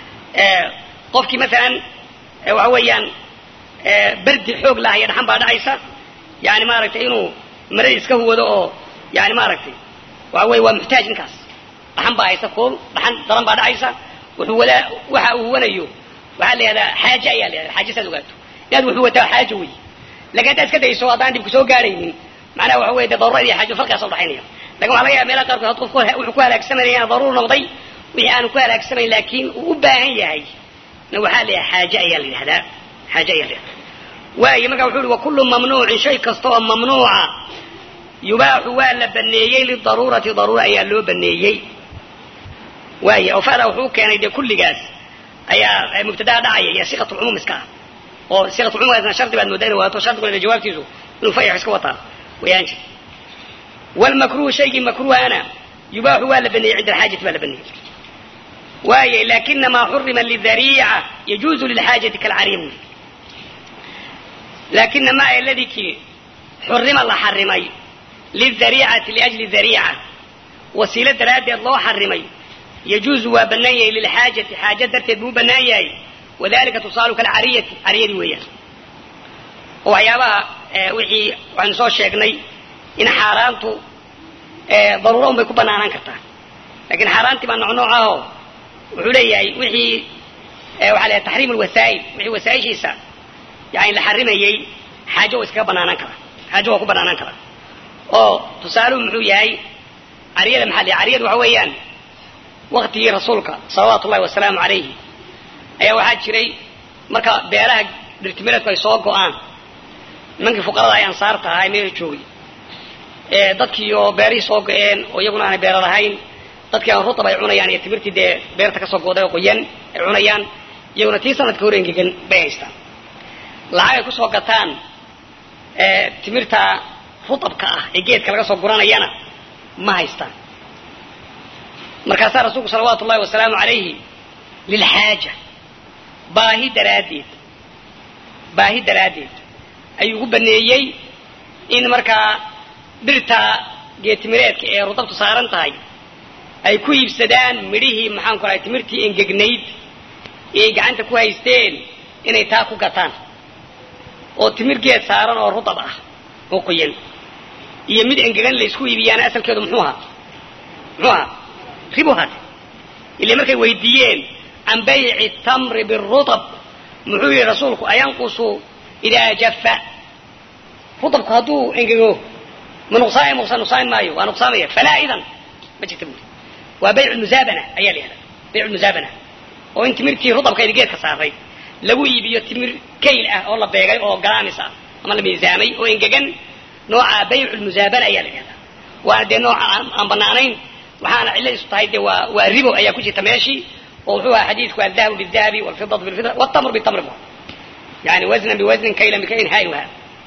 qofkii masalan waxa weeyaan berdi xoog laha iyo dhaxan baa dhacaysa yani maaragtay inuu maradi iska huwado oo yani maaragtay waxa weye waa muxtaaj ninkaas dhaxan baa haysa kool dhaxan daran baa dhacaysa wuxuu wadaa waxa uu huwanayo waxaa la yihahdaa xaaje ayaa la yahda xaaje saad ogaato inaad wuxuu wataa xaajo wey lakin haddaad iska dayso haddaan dhibku soo gaaraynin macnaha waxa weye de daruurad iyo xaajo farqigaas udhaxaynaya lakin waxa laga yaaba meelaha qaarkood had qofku wuxuu ku halaagsamanaya daruur noqday wixii aanu ku halaagsamayn laakin uu u baahan yahay na waxaa la yaha xaaje ayaa la yidhahdaa xaaje ayaa la yihahdaa waayo marka wuxu uhi wakulu mamnuucin shay kasta oo mamnuuca yubaaxu waa la baneeyey lidaruurati daruura ayaa loo baneeyey waaya oo fada wuxuu keenay dee kulligaas ayaa mubtadaha dhacaya iyo siqat lcumuum iska ah oo siqat lcumuum shardi baad moodaa ina waato shardiguna jawaabtiisu inuu fayax iska wataa wayaan jir walmakruhu shaygii makruhana yubaaxu waa la baneeyey cinda alxaajati baa la baneeyey waaya lakinamaa xurima lidariica yajuuzu lilxaajati kalcariya buli lakinamaa aladi kii xurima la xarimay lidariicati liajli dariica wasiilo daraaddeed loo xarimay yajuuzu waa bannaan yahay lilxaajati xaaja darteed buu u bannaan yahay wadalika tusaalu kalcariyati cariyadii weeyaan oo waxyaabaha wixii waxaynu soo sheegnay in xaaraantu daruura un bay ku banaanaan kartaa lakin xaaraantii baa nooc nooc ahoo wuxuu leeyahay wixii waxaa leeyahay taxriim lwasaa'il wixii wasaaishiisa yani la xarimayey xaajo waa iskaga banaanaan karaa xaajo waa ku banaanaan karaa oo tusaaluhu muxuu yahay cariyada maxaa la cariyada waxa weeyaan waktigii rasuulka salawaatu ullahi wasalaamu calayhi ayaa waxaa jiray marka beeraha dhirtimireedku ay soo go-aan nimankii fuqarada ay ansaarta ahaa ee meesha joogay dadkii oo beerihii soo go-een oo iyaguna aanay beera lahayn dadkii aan rutab ay cunayaan iyo timirtii dee beerta kasoo gooday oo qoyan ay cunayaan iyaguna tii sanadka hore engegan bay haystaan lacag ay kusoo gataan timirta rutabka ah ee geedka laga soo guranayana ma haystaan markaasaa rasuulku salawaatu ullahi wasalaamu calayhi lilxaaja baahi daraaddeed baahi daraaddeed ayuu ugu baneeyey in markaa dhirta geetimireedka ee rudabtu saaran tahay ay ku iibsadaan midhihii maxaan ku rahay timirtii engegnayd ee ay gacanta ku haysteen inay taa ku gataan oo timir geed saaran oo rudab ah oo qoyan iyo mid engegan la isku iibiyaana asalkeedu muxuu ahaa muxuu ahaa ribu hade ile markay weydiiyeen can bayci tamri birutab muxuu yihi rasuulku ayanqusu idaa jafa rudabku hadduu engego ma nuqsaamay muqsa nuqsaami maayo waa nuqsaamaya falaa idan ma jirta buuri waa baycu muzaabana ayaa la yihahda baycu muzaabana oo in timirtii rudabkayda geedka saaray lagu iibiyo timir kayl ah oo la beegay oo galaamis ah ama la miisaamay oo engegan nooca baycu muzaabana ayaa la yihahda waana dee nooca aan banaanayn waxaana cilladiisu tahay dee waa waa ribo ayaa ku jirta meeshii oo wuxuu ahaa xadiidku aldahabu bidahabi walfidatu bilfida wtamr bitamr bu yani wasnan biwasnin kaylan bikaylin hayuha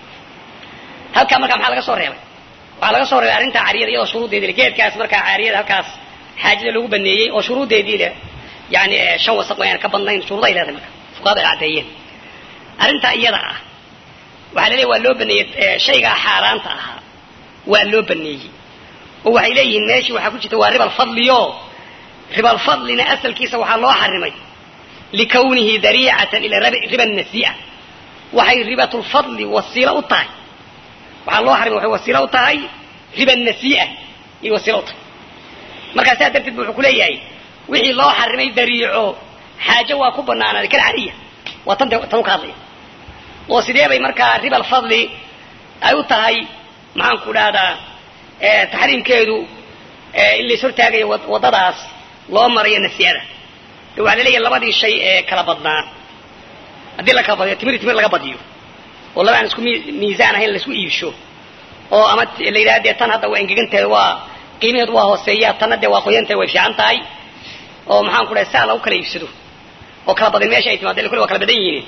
halkaa markaa maxaa laga soo reebay waxaa laga soo reebay arrintaa cariyada iyadoo shuruuddeedii le geedkaas markaa caariyada halkaas xaajada loogu baneeyey oo shuruuddeedii le yani shan wasaq wayaan ka badnayn shuruuday leedahay marka fuqahada ay caddeeyeen arrintaa iyada ah waxaa la leeyahy waa loo baneeyey shaygaa xaaraanta ahaa waa loo baneeyey oo waxay leeyihiin meeshii waxaa ku jirta waa ribal fadliyo ribal fadlina asalkiisa waxaa loo xarimay likawnihi dariicatan ila riba nasi'a waxay ribatulfadli wasiilo u tahay waxaa loo xarimay waxay wasiilo u tahay riba nasi'a iyo wasiilo u tahay markaa saas darteed bu wuxuu ku leeyahay wixii loo xarimay dariico xaajo waa ku banaanaaday kal cariya waa tan tan u ka hadlaya oo sidee bay markaa ribal fadli ay u tahay maxaan ku dhahdaa taxriimkeedu in lais hortaagayo waddadaas loo marayo nasiada de waxaa la leeyahay labadii shay ee kala badnaa haddii la kala badiyo timir timir laga badiyo oo laba aan isku miisaan ahayn laisku iibsho oo ama la yidhaha dee tan hadda waa engegantahay waa qiimaheedu waa hooseeya tanna dee waa qoyantahay way fiican tahay oo maxaan ku dhahay saa lagu kala iibsado oo kala badin meesha ay timaado kule waa kala badan yihiin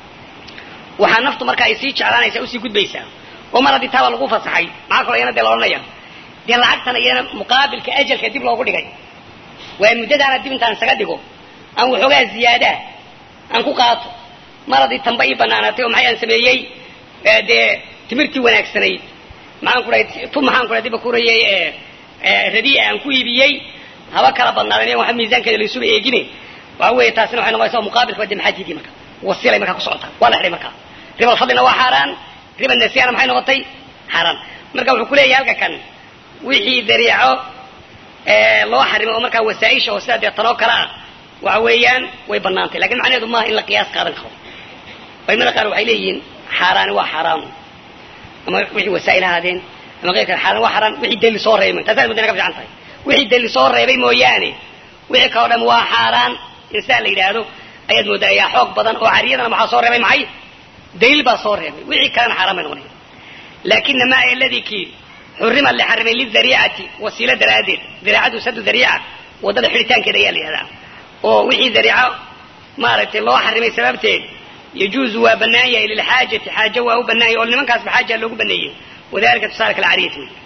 waxaa naftu marka ay sii jeclaanaysaa usii gudbaysaa oo mar haddii taaba lagu fasaxay maxaa kaloo iyana dee la odhanaya dee lacagtana iyana muqaabilka ajalka dib loogu dhigay waa muddadaana dib intaan isaga dhigo aan waxoogaa ziyaadaa aan ku qaato mar haddii tamba ii banaanaatay oo maxay aan sameeyey dee timirtii wanaagsanayd maxaan ku dhahay tu maxaan ku dhahay diba kurayay radiia aan ku iibiyey haba kala badnaadeen waxa miisaankeeda laysuba eegine waxa weeye taasina waxay noqonaysaa muqaabilka waa dee maxaa diidiy marka wasilay markaa ku socotaa waa la xidhay markaa ribal fadlina waa xaaraan riba nasiyana maxay noqotay xaaraan marka wuxuu ku leeyahay halka kan wixii dariico loo xarimay oo markaa wasaaisha oo sidaa dee tanoo kale ah waxa weeyaan way banaantay lakin macnaheedu maaha in la qiyaas qaadan karo culimada qaar waxay leeyihiin xaaraani waa xaaraamu ama wixii wasaa'il ahaadeen ama keyrka xaaraan waa xaaraan wixii deli soo reebay taasaa mudana ka fiican tahay wixii deli soo reebay mooyaane wixii kaloo dham waa xaaraan in sidaa la yidhaahdo ayaad moodaa ayaa xoog badan oo cariyadana maxaa soo reebay maxay daliil baa soo reebay wixii kalena xaaraan bay noqonaya laakina maa aladii kii xurima la xarimay lidariicati wasiilo daraaddeed dariicadu sadu dariica waddada xidhitaankeeda ayaa la yihahdaa oo wixii dariico maaragtay loo xarimay sababteed yajuuzu waa banaan yahay lilxaajati xaajo waa u banaan yahay oo nimankaasba xaaja loogu baneeyey wadalika tusaale kalcariyati wey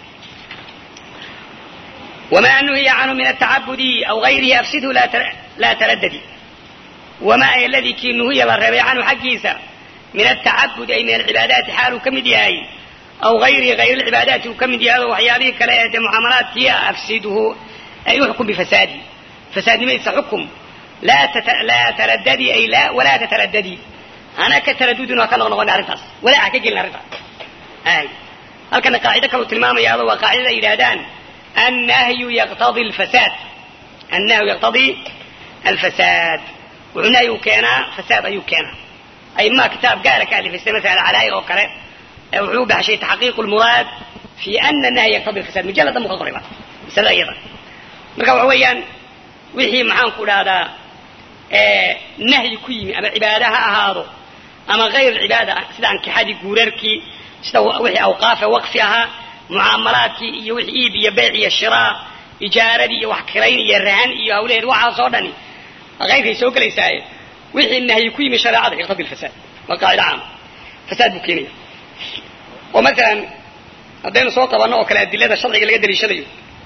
wamaa nuhiya canhu min atacabudi aw gayrihi afsidhu laa taradadi wamaa ay aladii kii nuhiya la reebay canhu xaggiisa min atacabudi ay min alcibaadaati xaaluu ka mid yahay aw gayrihi hayr alcibaadaati uu ka mid yahay oo waxyaabihii kale ee dee mucaamalaadkii ah afsidhu ay uxkum bifasaadi fasaadnimaysa xukum laa taradadi ay la walaa tataradadi hana ka taradudin waa ka noqnoqona arrintaas walaa ha ka gelin arrintaas ay halkana qaacido kaleu tilmaamaya ado waa qaacidada ay yidhahdaan annahyu yaqtadi alfasaad annahyu yaqtadii alfasaad wuxuu nahyu keenaa fasaad ayuu keenaa aymaa kitaab gaara ka alifaysta masala calaayi oo kale wuxuu u baxshay taxqiiqu lmuraad fi ana nahya yaqtadi alfasaad mujalladan buu ka qoray ba masalada iyada marka waxa weeyaan wixii maxaan ku dhahdaa nahyi ku yimi ama cibaada ha ahaado ama hayr cibaada sida ankixadii guurarkii sida wixii awqaafe waqfi ahaa mucaamalaadkii iyo wixii iib iyo beyc iyo shiraa ijaaradii iyo wax kirayn iyo rahan iyo hawlaheed waxaasoo dhani qayrkay soo gelaysaaye wixii nahyi ku yimi shareecada yaqtadi lfasaad waa qaacida caama fasaad buu keenaya oo masalan haddaynu soo qabanno oo kale adilada sharciga laga daliishadayo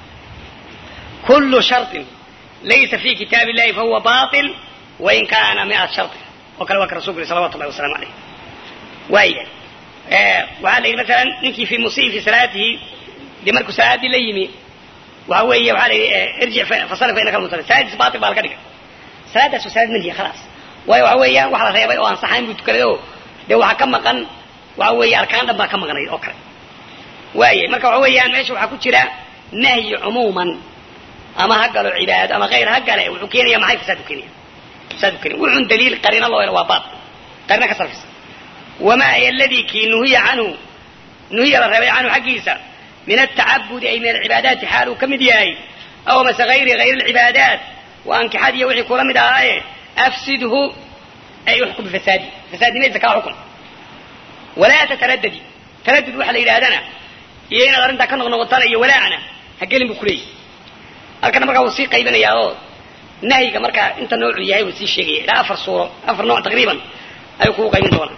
kullu sharطin laysa fi kitaab illahi fahuwa baطil wain kana miat sharطin oo kale waa ka rasulku yiri salawatu llahi wasalamu alayh waaya waxaa la yidhi masalan ninkii fi musii fi salaatihi dee markuu salaaddii la yimi waxa weeye waxaa la yidhi irjic fasali fa innaka almusalli salaadiis baatil baa laga dhigay salaadaas waa salaad manhiya khalaas waayo waxa weeyaan wax la reebay oo aan saxayn buu tukaday oo dee waxaa ka maqan waxa weeye arkaan dhan baa ka maqnayd oo kale waaya marka waxa weeyaan meesha waxaa ku jira nahyi cumuuman ama ha galo cibaado ama hayr ha gale wuxuu keenaya maxay fasaad u keenaya fasaad u keenaya wuxuun daliil qarina loo helo waa baatil qarina ka sarfisa wamaa ay aladii kii nuhiya canhu nuhiya la reebay canhu xaggiisa min altacabudi ay min alcibaadaati xaal uu ka mid yahay aw mase hayri hayr alcibaadaat wa ankixad iyo wixii kula mid ahaaye afsidhu ay uxkum bifasaadi fasaadnimaysa kaa xukun walaa tataraddadi taraddud waxa la yidhahdana iyo inaad arrintaa ka noqnoqotana iyo walaacna ha gelin buu kuleeyahy halkana markaa wuu sii qaybinayaa oo nahyiga markaa inta noocu yahay wuu sii sheegaya ilaa afar suuro afar nooc taqriiban ayuu kugu qaybin doonaa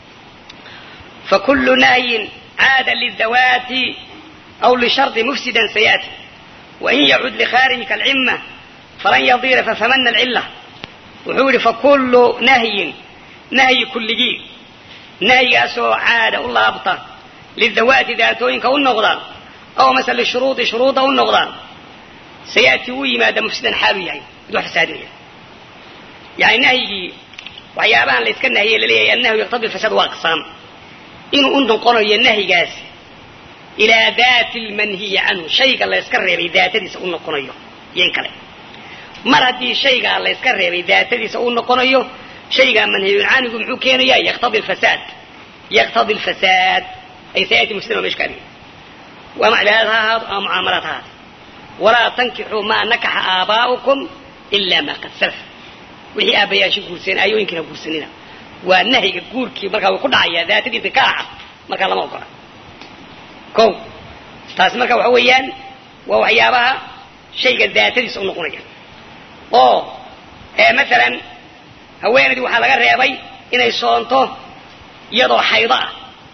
fakulu nahyin caada lidawaati aw lishardi mufsidan sayaati wain yacud likhaariji kalcima falan yadira fafamana alcila wuxuu yihi fakulu nahyin nahyi kulligii nahyigaasoo caada u laabta lidawaati daatooyinka u noqda aw mase lishuruudi shuruuda u noqda sayaati wuu yimaada mufsidan xaalu yahay mid wax fasaadinaya yani nahyigii waxyaabahan la yska nahiyey laleeyahay annahyu yaqtadi fasaad waa aqsaam inuu u noqonayo nahyigaasi ilaa daati lmanhiyi canhu shayga la yska reebay daatadiisa u noqonayo iyo in kale mar haddii shaygaa la yska reebay daatadiisa u noqonayo shaygaa manhiyun canhigu muxuu keenaya yaqtadi lfasaad yaqtadi lfasaad ay sayaati mufsidan waa meesha ka adiga waa cibaadad ha ahaado ama mucaamalaad ha ahaado walaa tankixuu maa nakaxa aabaa'ukum ila maa qad salaf wixii aabbayaasha guursadeen aayooyinkiina guursanina waa nahyiga guurkii markaa wuu ku dhacayaa daatadii nikaaxa markaa lama ogola ko taasi marka waxa weeyaan waa waxyaabaha shayga daatadiisa u noqonaya oo masalan haweenaydii waxaa laga reebay inay soonto iyadoo xaydo ah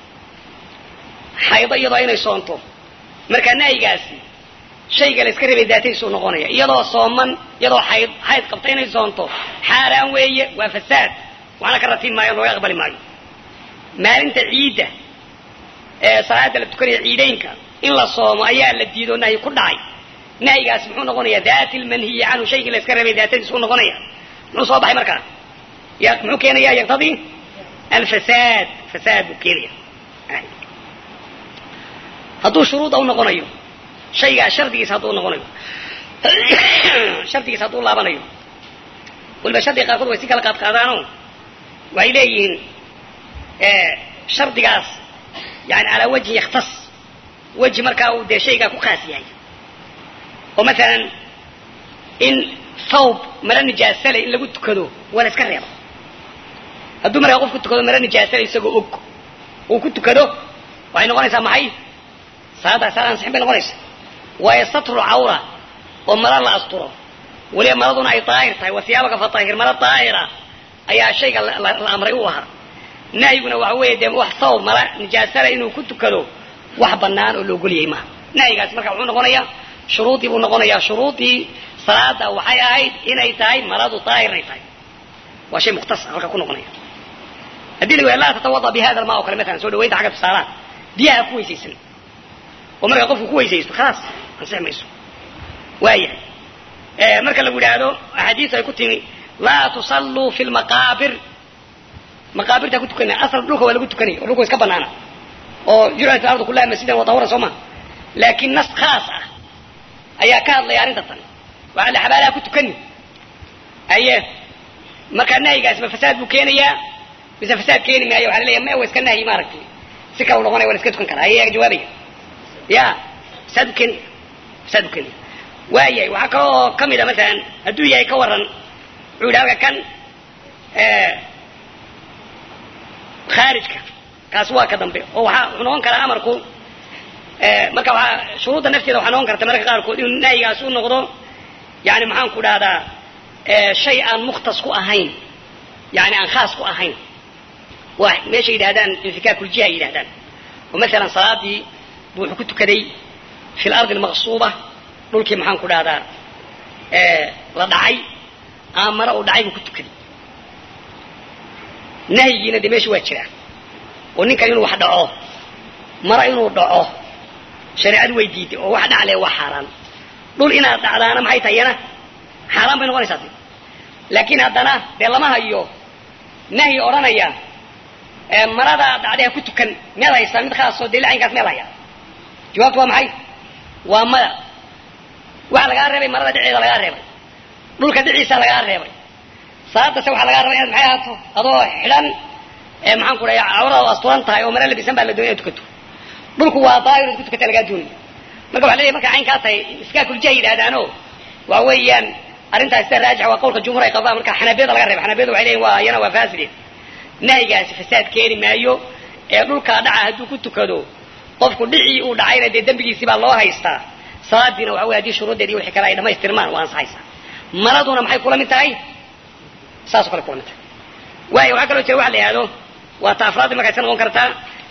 xaydo iyadoo inay soonto markaa nahyigaasi shayga la iska reebay daatadiisa u noqonaya iyadoo sooman iyadoo xayd xayd qabta inay soonto xaaraan weeye waa fasaad waxna ka ratiin maayo looga aqbali maayo maalinta ciidda ee salaada la tukanaya ciidaynka in la soomo ayaa la diido nahyi ku dhacay nahyigaasi muxuu noqonaya daati lmanhiyi canhu shaygii la iska reebay daatadiisa u noqonaya muxuu soo baxay markaa muxuu keenaya yaqtadii alfasaad fasaad buu keenaya hadduu shuruuda u noqonayo shaygaa shardigiisa hadduu noqonayo shardigiisa hadduu laabanayo waliba shardiga qaarkood way si kala qaad qaadaano waxay leeyihiin shardigaas yani calaa wajhin yakhtas weji markaa uu dee shaygaa ku khaas yahay oo masalan in thawb mara nijaasale in lagu tukado waa la iska reeba hadduu markaa qofku tukado mara nijaasale isagoo og uu ku tukado waxay noqonaysaa maxay salaaddaa salaad ansixin bay noqonaysa waayo satru cawra oo mara la asturo weliba maraduna ay daahir tahay wasiyaabaka fatahir mara daahira ayaa shayga la amray u ahaa nahyiguna waxa weeye dee wax thawb mara nijaasale inuu ku tukado wax banaan oo laogol yahay maaha nahyigaasi marka wuxuu noqonayaa shuruudii buu noqonayaa shuruudii salaada waxay ahayd inay tahay maradu daahir inay tahay waa shay mukhtas halka ku noqonaya haddii la laa tatawada bi hada alma oo kale maalan soo dhawaynta xagga tusaalaha biyaha ku weysaysan oo markaa qofku ku weysaysto khalaas ansixi mayso waayahay marka lagu yidhaahdo axaadiisu ay ku timi laa tusalluu fi lmaqaabir maqaabirtaa ku tukanaya asal dhulka waa lagu tukanaya oo dhulka wa iska banaana oo jurcat ardu kullaha masjidan wa tahuran soo maha laakiin nas khaas ah ayaa ka hadlaya arrinta tan waxaa la xabaalaha ku tukani aye markaa nahyigaasi ma fasaad buu keenayaa mise fasaad keeni maayo waxa la leeya ma wa iska nahyi maaragtay si kala noqonaya waa la iska tukan karaa ayaga jawaabaya ya fasaad buu keenaya fasaad buu keenaya waayahay waxaa kale oo ka mid a masalan hadduu yahay ka waran wuxuu yidhi halka kan khaarijka kaas waa ka dambe oo waaa wuxuu noqon karaa amarku marka waxaa shuruudda nafteeda waxaa noqon karta mararka qaarkood inuu nahyigaas u noqdo yani maxaan ku dhahdaa shay aan mukhtas ku ahayn yani aan khaas ku ahayn waa meesha yidhahdaan infikakuljiha ay yidhahdaan oo maalan salaadii bu wuxuu ku tukaday fi lardi almaqsuuba dhulkii maxaan ku dhahdaa la dhacay ama mara uu dhacay buu ku tukaday nahyigiina dee meesha waa jiraa oo ninkan inuu wax dhaco mara inuu dhaco shareecadu way diiday oo wax dhacle waa xaaraan dhul inaad dhacdaana maxay tahay yana xaaraan bay noqonaysaa de laakiin haddana dee lama hayo nahyi odhanaya maradaa dhacday ha ku tukan miyaad haysaa mid khaasoo dee lacaynkaas miyaad hayaa jawaabtu waa maxay waa maya waxa lagaa reebay marada dhiceeda lagaa reebay dhulka dhiciisa lagaa reebay salaadase waxaa lagaa rabay inaad maxay ahaato adoo xidhan ee maxaan ku dhahay cawradaadu asturan tahay oo mara labisan baa la doonay inaad tukato dhulku waa daahir inaad ku tukata lagaa doonay marka waxa leeyahay marka caynkaa tahay iskaakuljiha yidhahdaano waxa weeyaan arrintaas sida raajix waa qawlka jumhur ay qabaan marka xanaabiyada laga reeba xanaabiyada waxay leeyihin waa iyana waa fasideen nahyigaasi fasaad keeni maayo ee dhulkaa dhaca hadduu ku tukado qofku dhicii uu dhacayna dee dembigiisii baa loo haystaa salaadiina waxa wey hadii shuruuddeedi wixii kale ay dhamaystirmaan waa ansaxaysaa maraduna maxay kula mid tahay saasoo kale kula mid tahay waayo waxaa kaloo jira waxa la yihahdo waa ta afraadii markaa iska noqon kartaa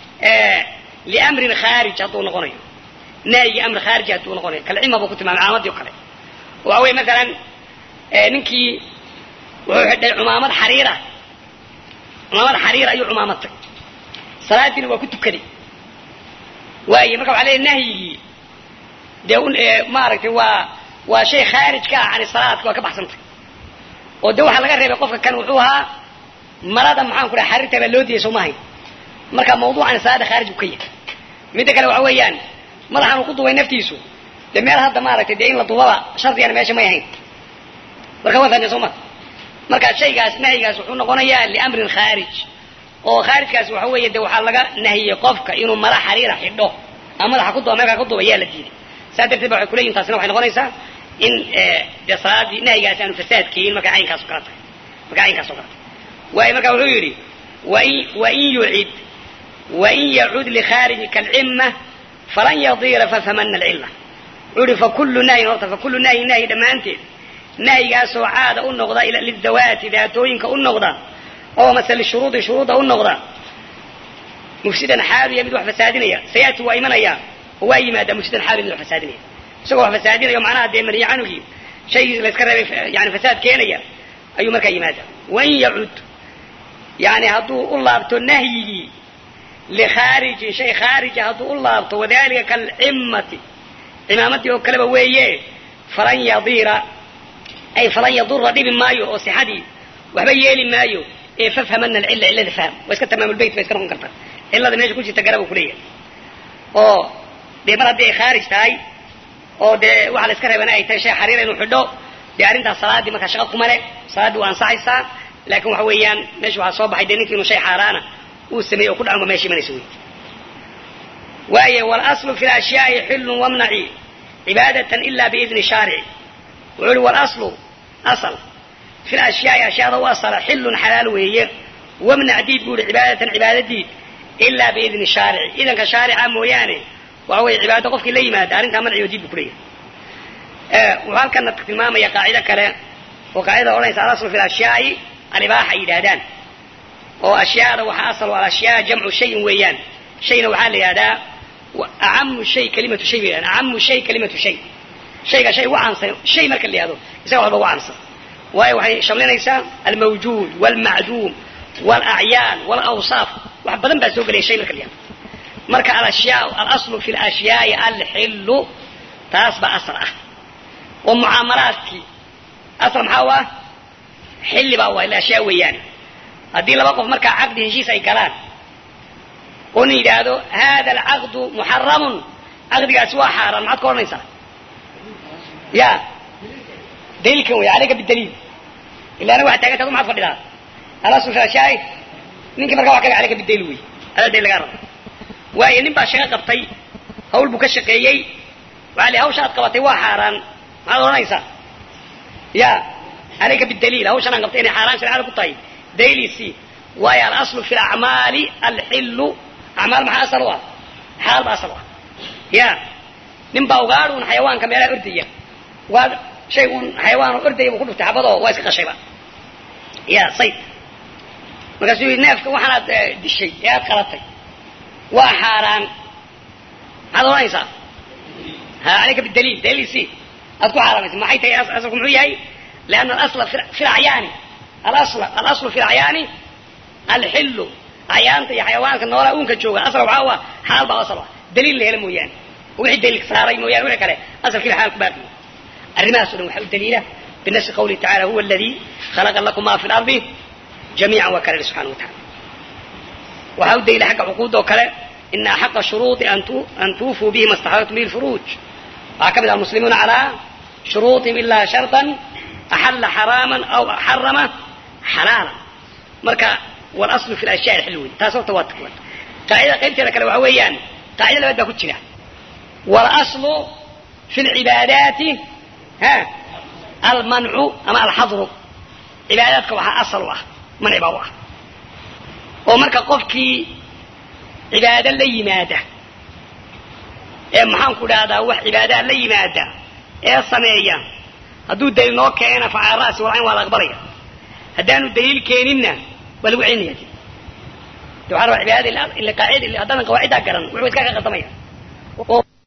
liamrin khaarij hadduu noqonayo nahyi amri khaariji hadduu noqonayo kalcima buu ku tilmaamay caamadii o kale waxa wey masalan ninkii wuxuu xidhay cumaamad xariira cumaamad xariir ayuu cumaamadtay salaadiina waa ku tukaday waaye marka waxa leeya nahyigii dee maaragtay waa waa shay khaarij ka ah cani salaadka waa ka baxsantay oo de waxaa laga reebay qofka kan wuxuu ahaa marada maxaan ku dhaha xariirta baa loo diyay soo mahay marka mawduucan salaada khaarij buu ka yahay midda kale waxa weeyaan madaxan uu ku duubay naftiisu dee meel hadda maaragtay dee in la duubaba shardigana meesha may ahayn marka waa fahmeen soo ma marka shaygaas nahyigaas wuxuu noqonayaa liamrin khaarij oo khaarijkaas waxa weeye de waxaa laga nahiyey qofka inuu mala xariira xidho ama madaxa ku duba meelkaa ku duba yaa la diiday saa darteed ba waxay kuleyihin taasina waxay noqonaysaa in dee salaadii nahyigaasi aanu fasaad keenin markay caynkaas o kala tahay markay caynkaas o kala tahay waayo marka wuxuu yidhi wain wain yucid wain yacud likhaariji kalcima falan yadira fafhamana alcilla wuxuu yihi fakullu nahyin horta fakullu nahyin nahyi dhammaanteed nahyigaasoo caada u noqda lidawaati daatooyinka u noqda oo mase lishuruudi shuruudda u noqda mufsidan xaaluya mid wax fasaadinaya sayaati waa imanaya oo waa yimaadaa mufsidan xaaluya mid wax fasaadinaya isagoo wax fasaadinaya macnaha dee maniya canugii shay layska reebay yani fasaad keenaya ayuu markaa yimaada wain yacud yani hadduu u laabto nahyigii likhaarijin shay khaarija hadduu u laabto wadalika kalcimmati cimaamadii oo kaleba weeye falan yadira ay falan yadura dhibi maayo oo sixadii waxba yeeli maayo ee fafhamana alcilla cillada fahm waa iska tamaamulbeyt bay iska noqon kartaa cillada meesha ku jirta garaba kuleeyahay oo dee mar haddii ay khaarij tahay oo dee waxa la iska reebana ay tahay shay xariira inuu xidho dee arrintaas salaadii markaa shaqa kuma le salaaddii waa ansaxaysaa laakin waxa weeyaan meesha waxaa soo baxay dee ninki inuu shay xaaraana uu sameeyey oo ku dhacanba meesha imanaysa wey waaye walaslu fi lashyaai xillun wamnaci cibaadatan ila biidni shaarici wuxuu ihi walaslu asal fi lashyaai ashyaada u asala xillun xalaal weeye wamnac diid buu ihi cibaadatan cibaadadiid ilaa biidni shaarici idanka shaarica mooyaane waxa weeye cibaado qofkii la yimaada arrintaa manci oo diid buu kuleeyahay wuxuu halkana tilmaamaya qaacido kale oo qaacidada odhanaysa alaslu fi lashyaai alibaaxa ay yidhaahdaan oo ashyaada waxaa asal alashyaa jamcu shayin weeyaan shayna waxaa la yidhahdaa acamu shay kalimatu shay bay acamu shay kalimatu shay shayga shay ugu caamsan shay marka la yihahdo isaga waxba ugu caamsan waayo waxay shamlinaysaa almawjuud walmacduum walacyaan walawsaaf wax badan baa soo gelaya shay marka la yihahdo marka alashyaa alaslu fi lashyaai alxillu taas baa asal ah oo mucaamalaadkii asal maxaa u ah xilli baa waa ashyaa weeyaan haddii laba qof markaa caqdi heshiis ay galaan oo na yidhaahdo hada alcaqdu muxaramun caqdigaasi waa xaaraan maxaad ka odhanaysaa ya daliilkan wey aleyka bidaliil ila anaga waxad taaganta adu maxad fadhidaa alaslu fi ashyaai ninkii markaa wax kaga aleyka bidaliil wey adaa daliil lagaa raba waayo nin baa shaqo qabtay hawl buu ka shaqeeyey waxaa li hawsha aad qabatay waa xaaraan maxaad odhanaysaa ya aleyka bidaliil hawshan aan qabtay inay xaaraan shareecada ku tahay daliilisi waayo alaslu fi lacmaali alxillu acmaal maxaa asal u ah xalaal ba asal u ah ya nin baa ugaadh un xayawaanka meelaha ordaya ugaadh shay un xayawaan ordaya buu ku dhuftay xabadoo waa iska qashayba ya sayd markaasuu yidhi neefka waxaanaad dishay ee aad qalatay waa xaaraan maxaad odhanaysaa ha alayka bidaliil daliil si aad ku xaaraamaysa maxay tahay asalku muxuu yahay lianna alasla fi lacyaani alasla alaslu fi lacyaani alxillu acyaanta iyo xayawaanka noolaa uunka jooga asal waxaa u ah xalaal baa asal ah daliil la hela mooyaane wixii daliil saaray mooyaane wixii kale asalkiiba xalaal ku baaqiyo arrimahaas o dhan waxaa u daliila binafsi qawlihi tacala huwa aladii khalaqa lakum ma fi lardi jamiican waa kale subxana wa tacala waxaa u daliila xagga cuquudda oo kale ina axaqa shuruuطi an tuufuu bihi ma staxlaltum bihi lfuruuj waxaa ka mid ah almuslimuuna calaa shuruuطihim ilaa sharطan axalla xaraaman aw xarama xalaala marka walaslu fi lashyaa alxil wey taas horta waa qaacidada qaybteeda kale waxa weeyaan qaacida labaad baa ku jira walaslu fi lcibaadaati ha almancu ama alxadru cibaadaadka waxaa asal u ah manci baa u ah oo marka qofkii cibaado la yimaada ee maxaan ku dhahdaa wax cibaadaa la yimaada ee sameeya hadduu daliil noo keena fa cala ra'si walcayn waa la aqbalaya haddaanu daliil keeninna waa lagu celinaya de waxaa rabaa cibaadada ila qaacida haddaanan qawaaciddaa garan wuxuu iska ka qaldamaya oo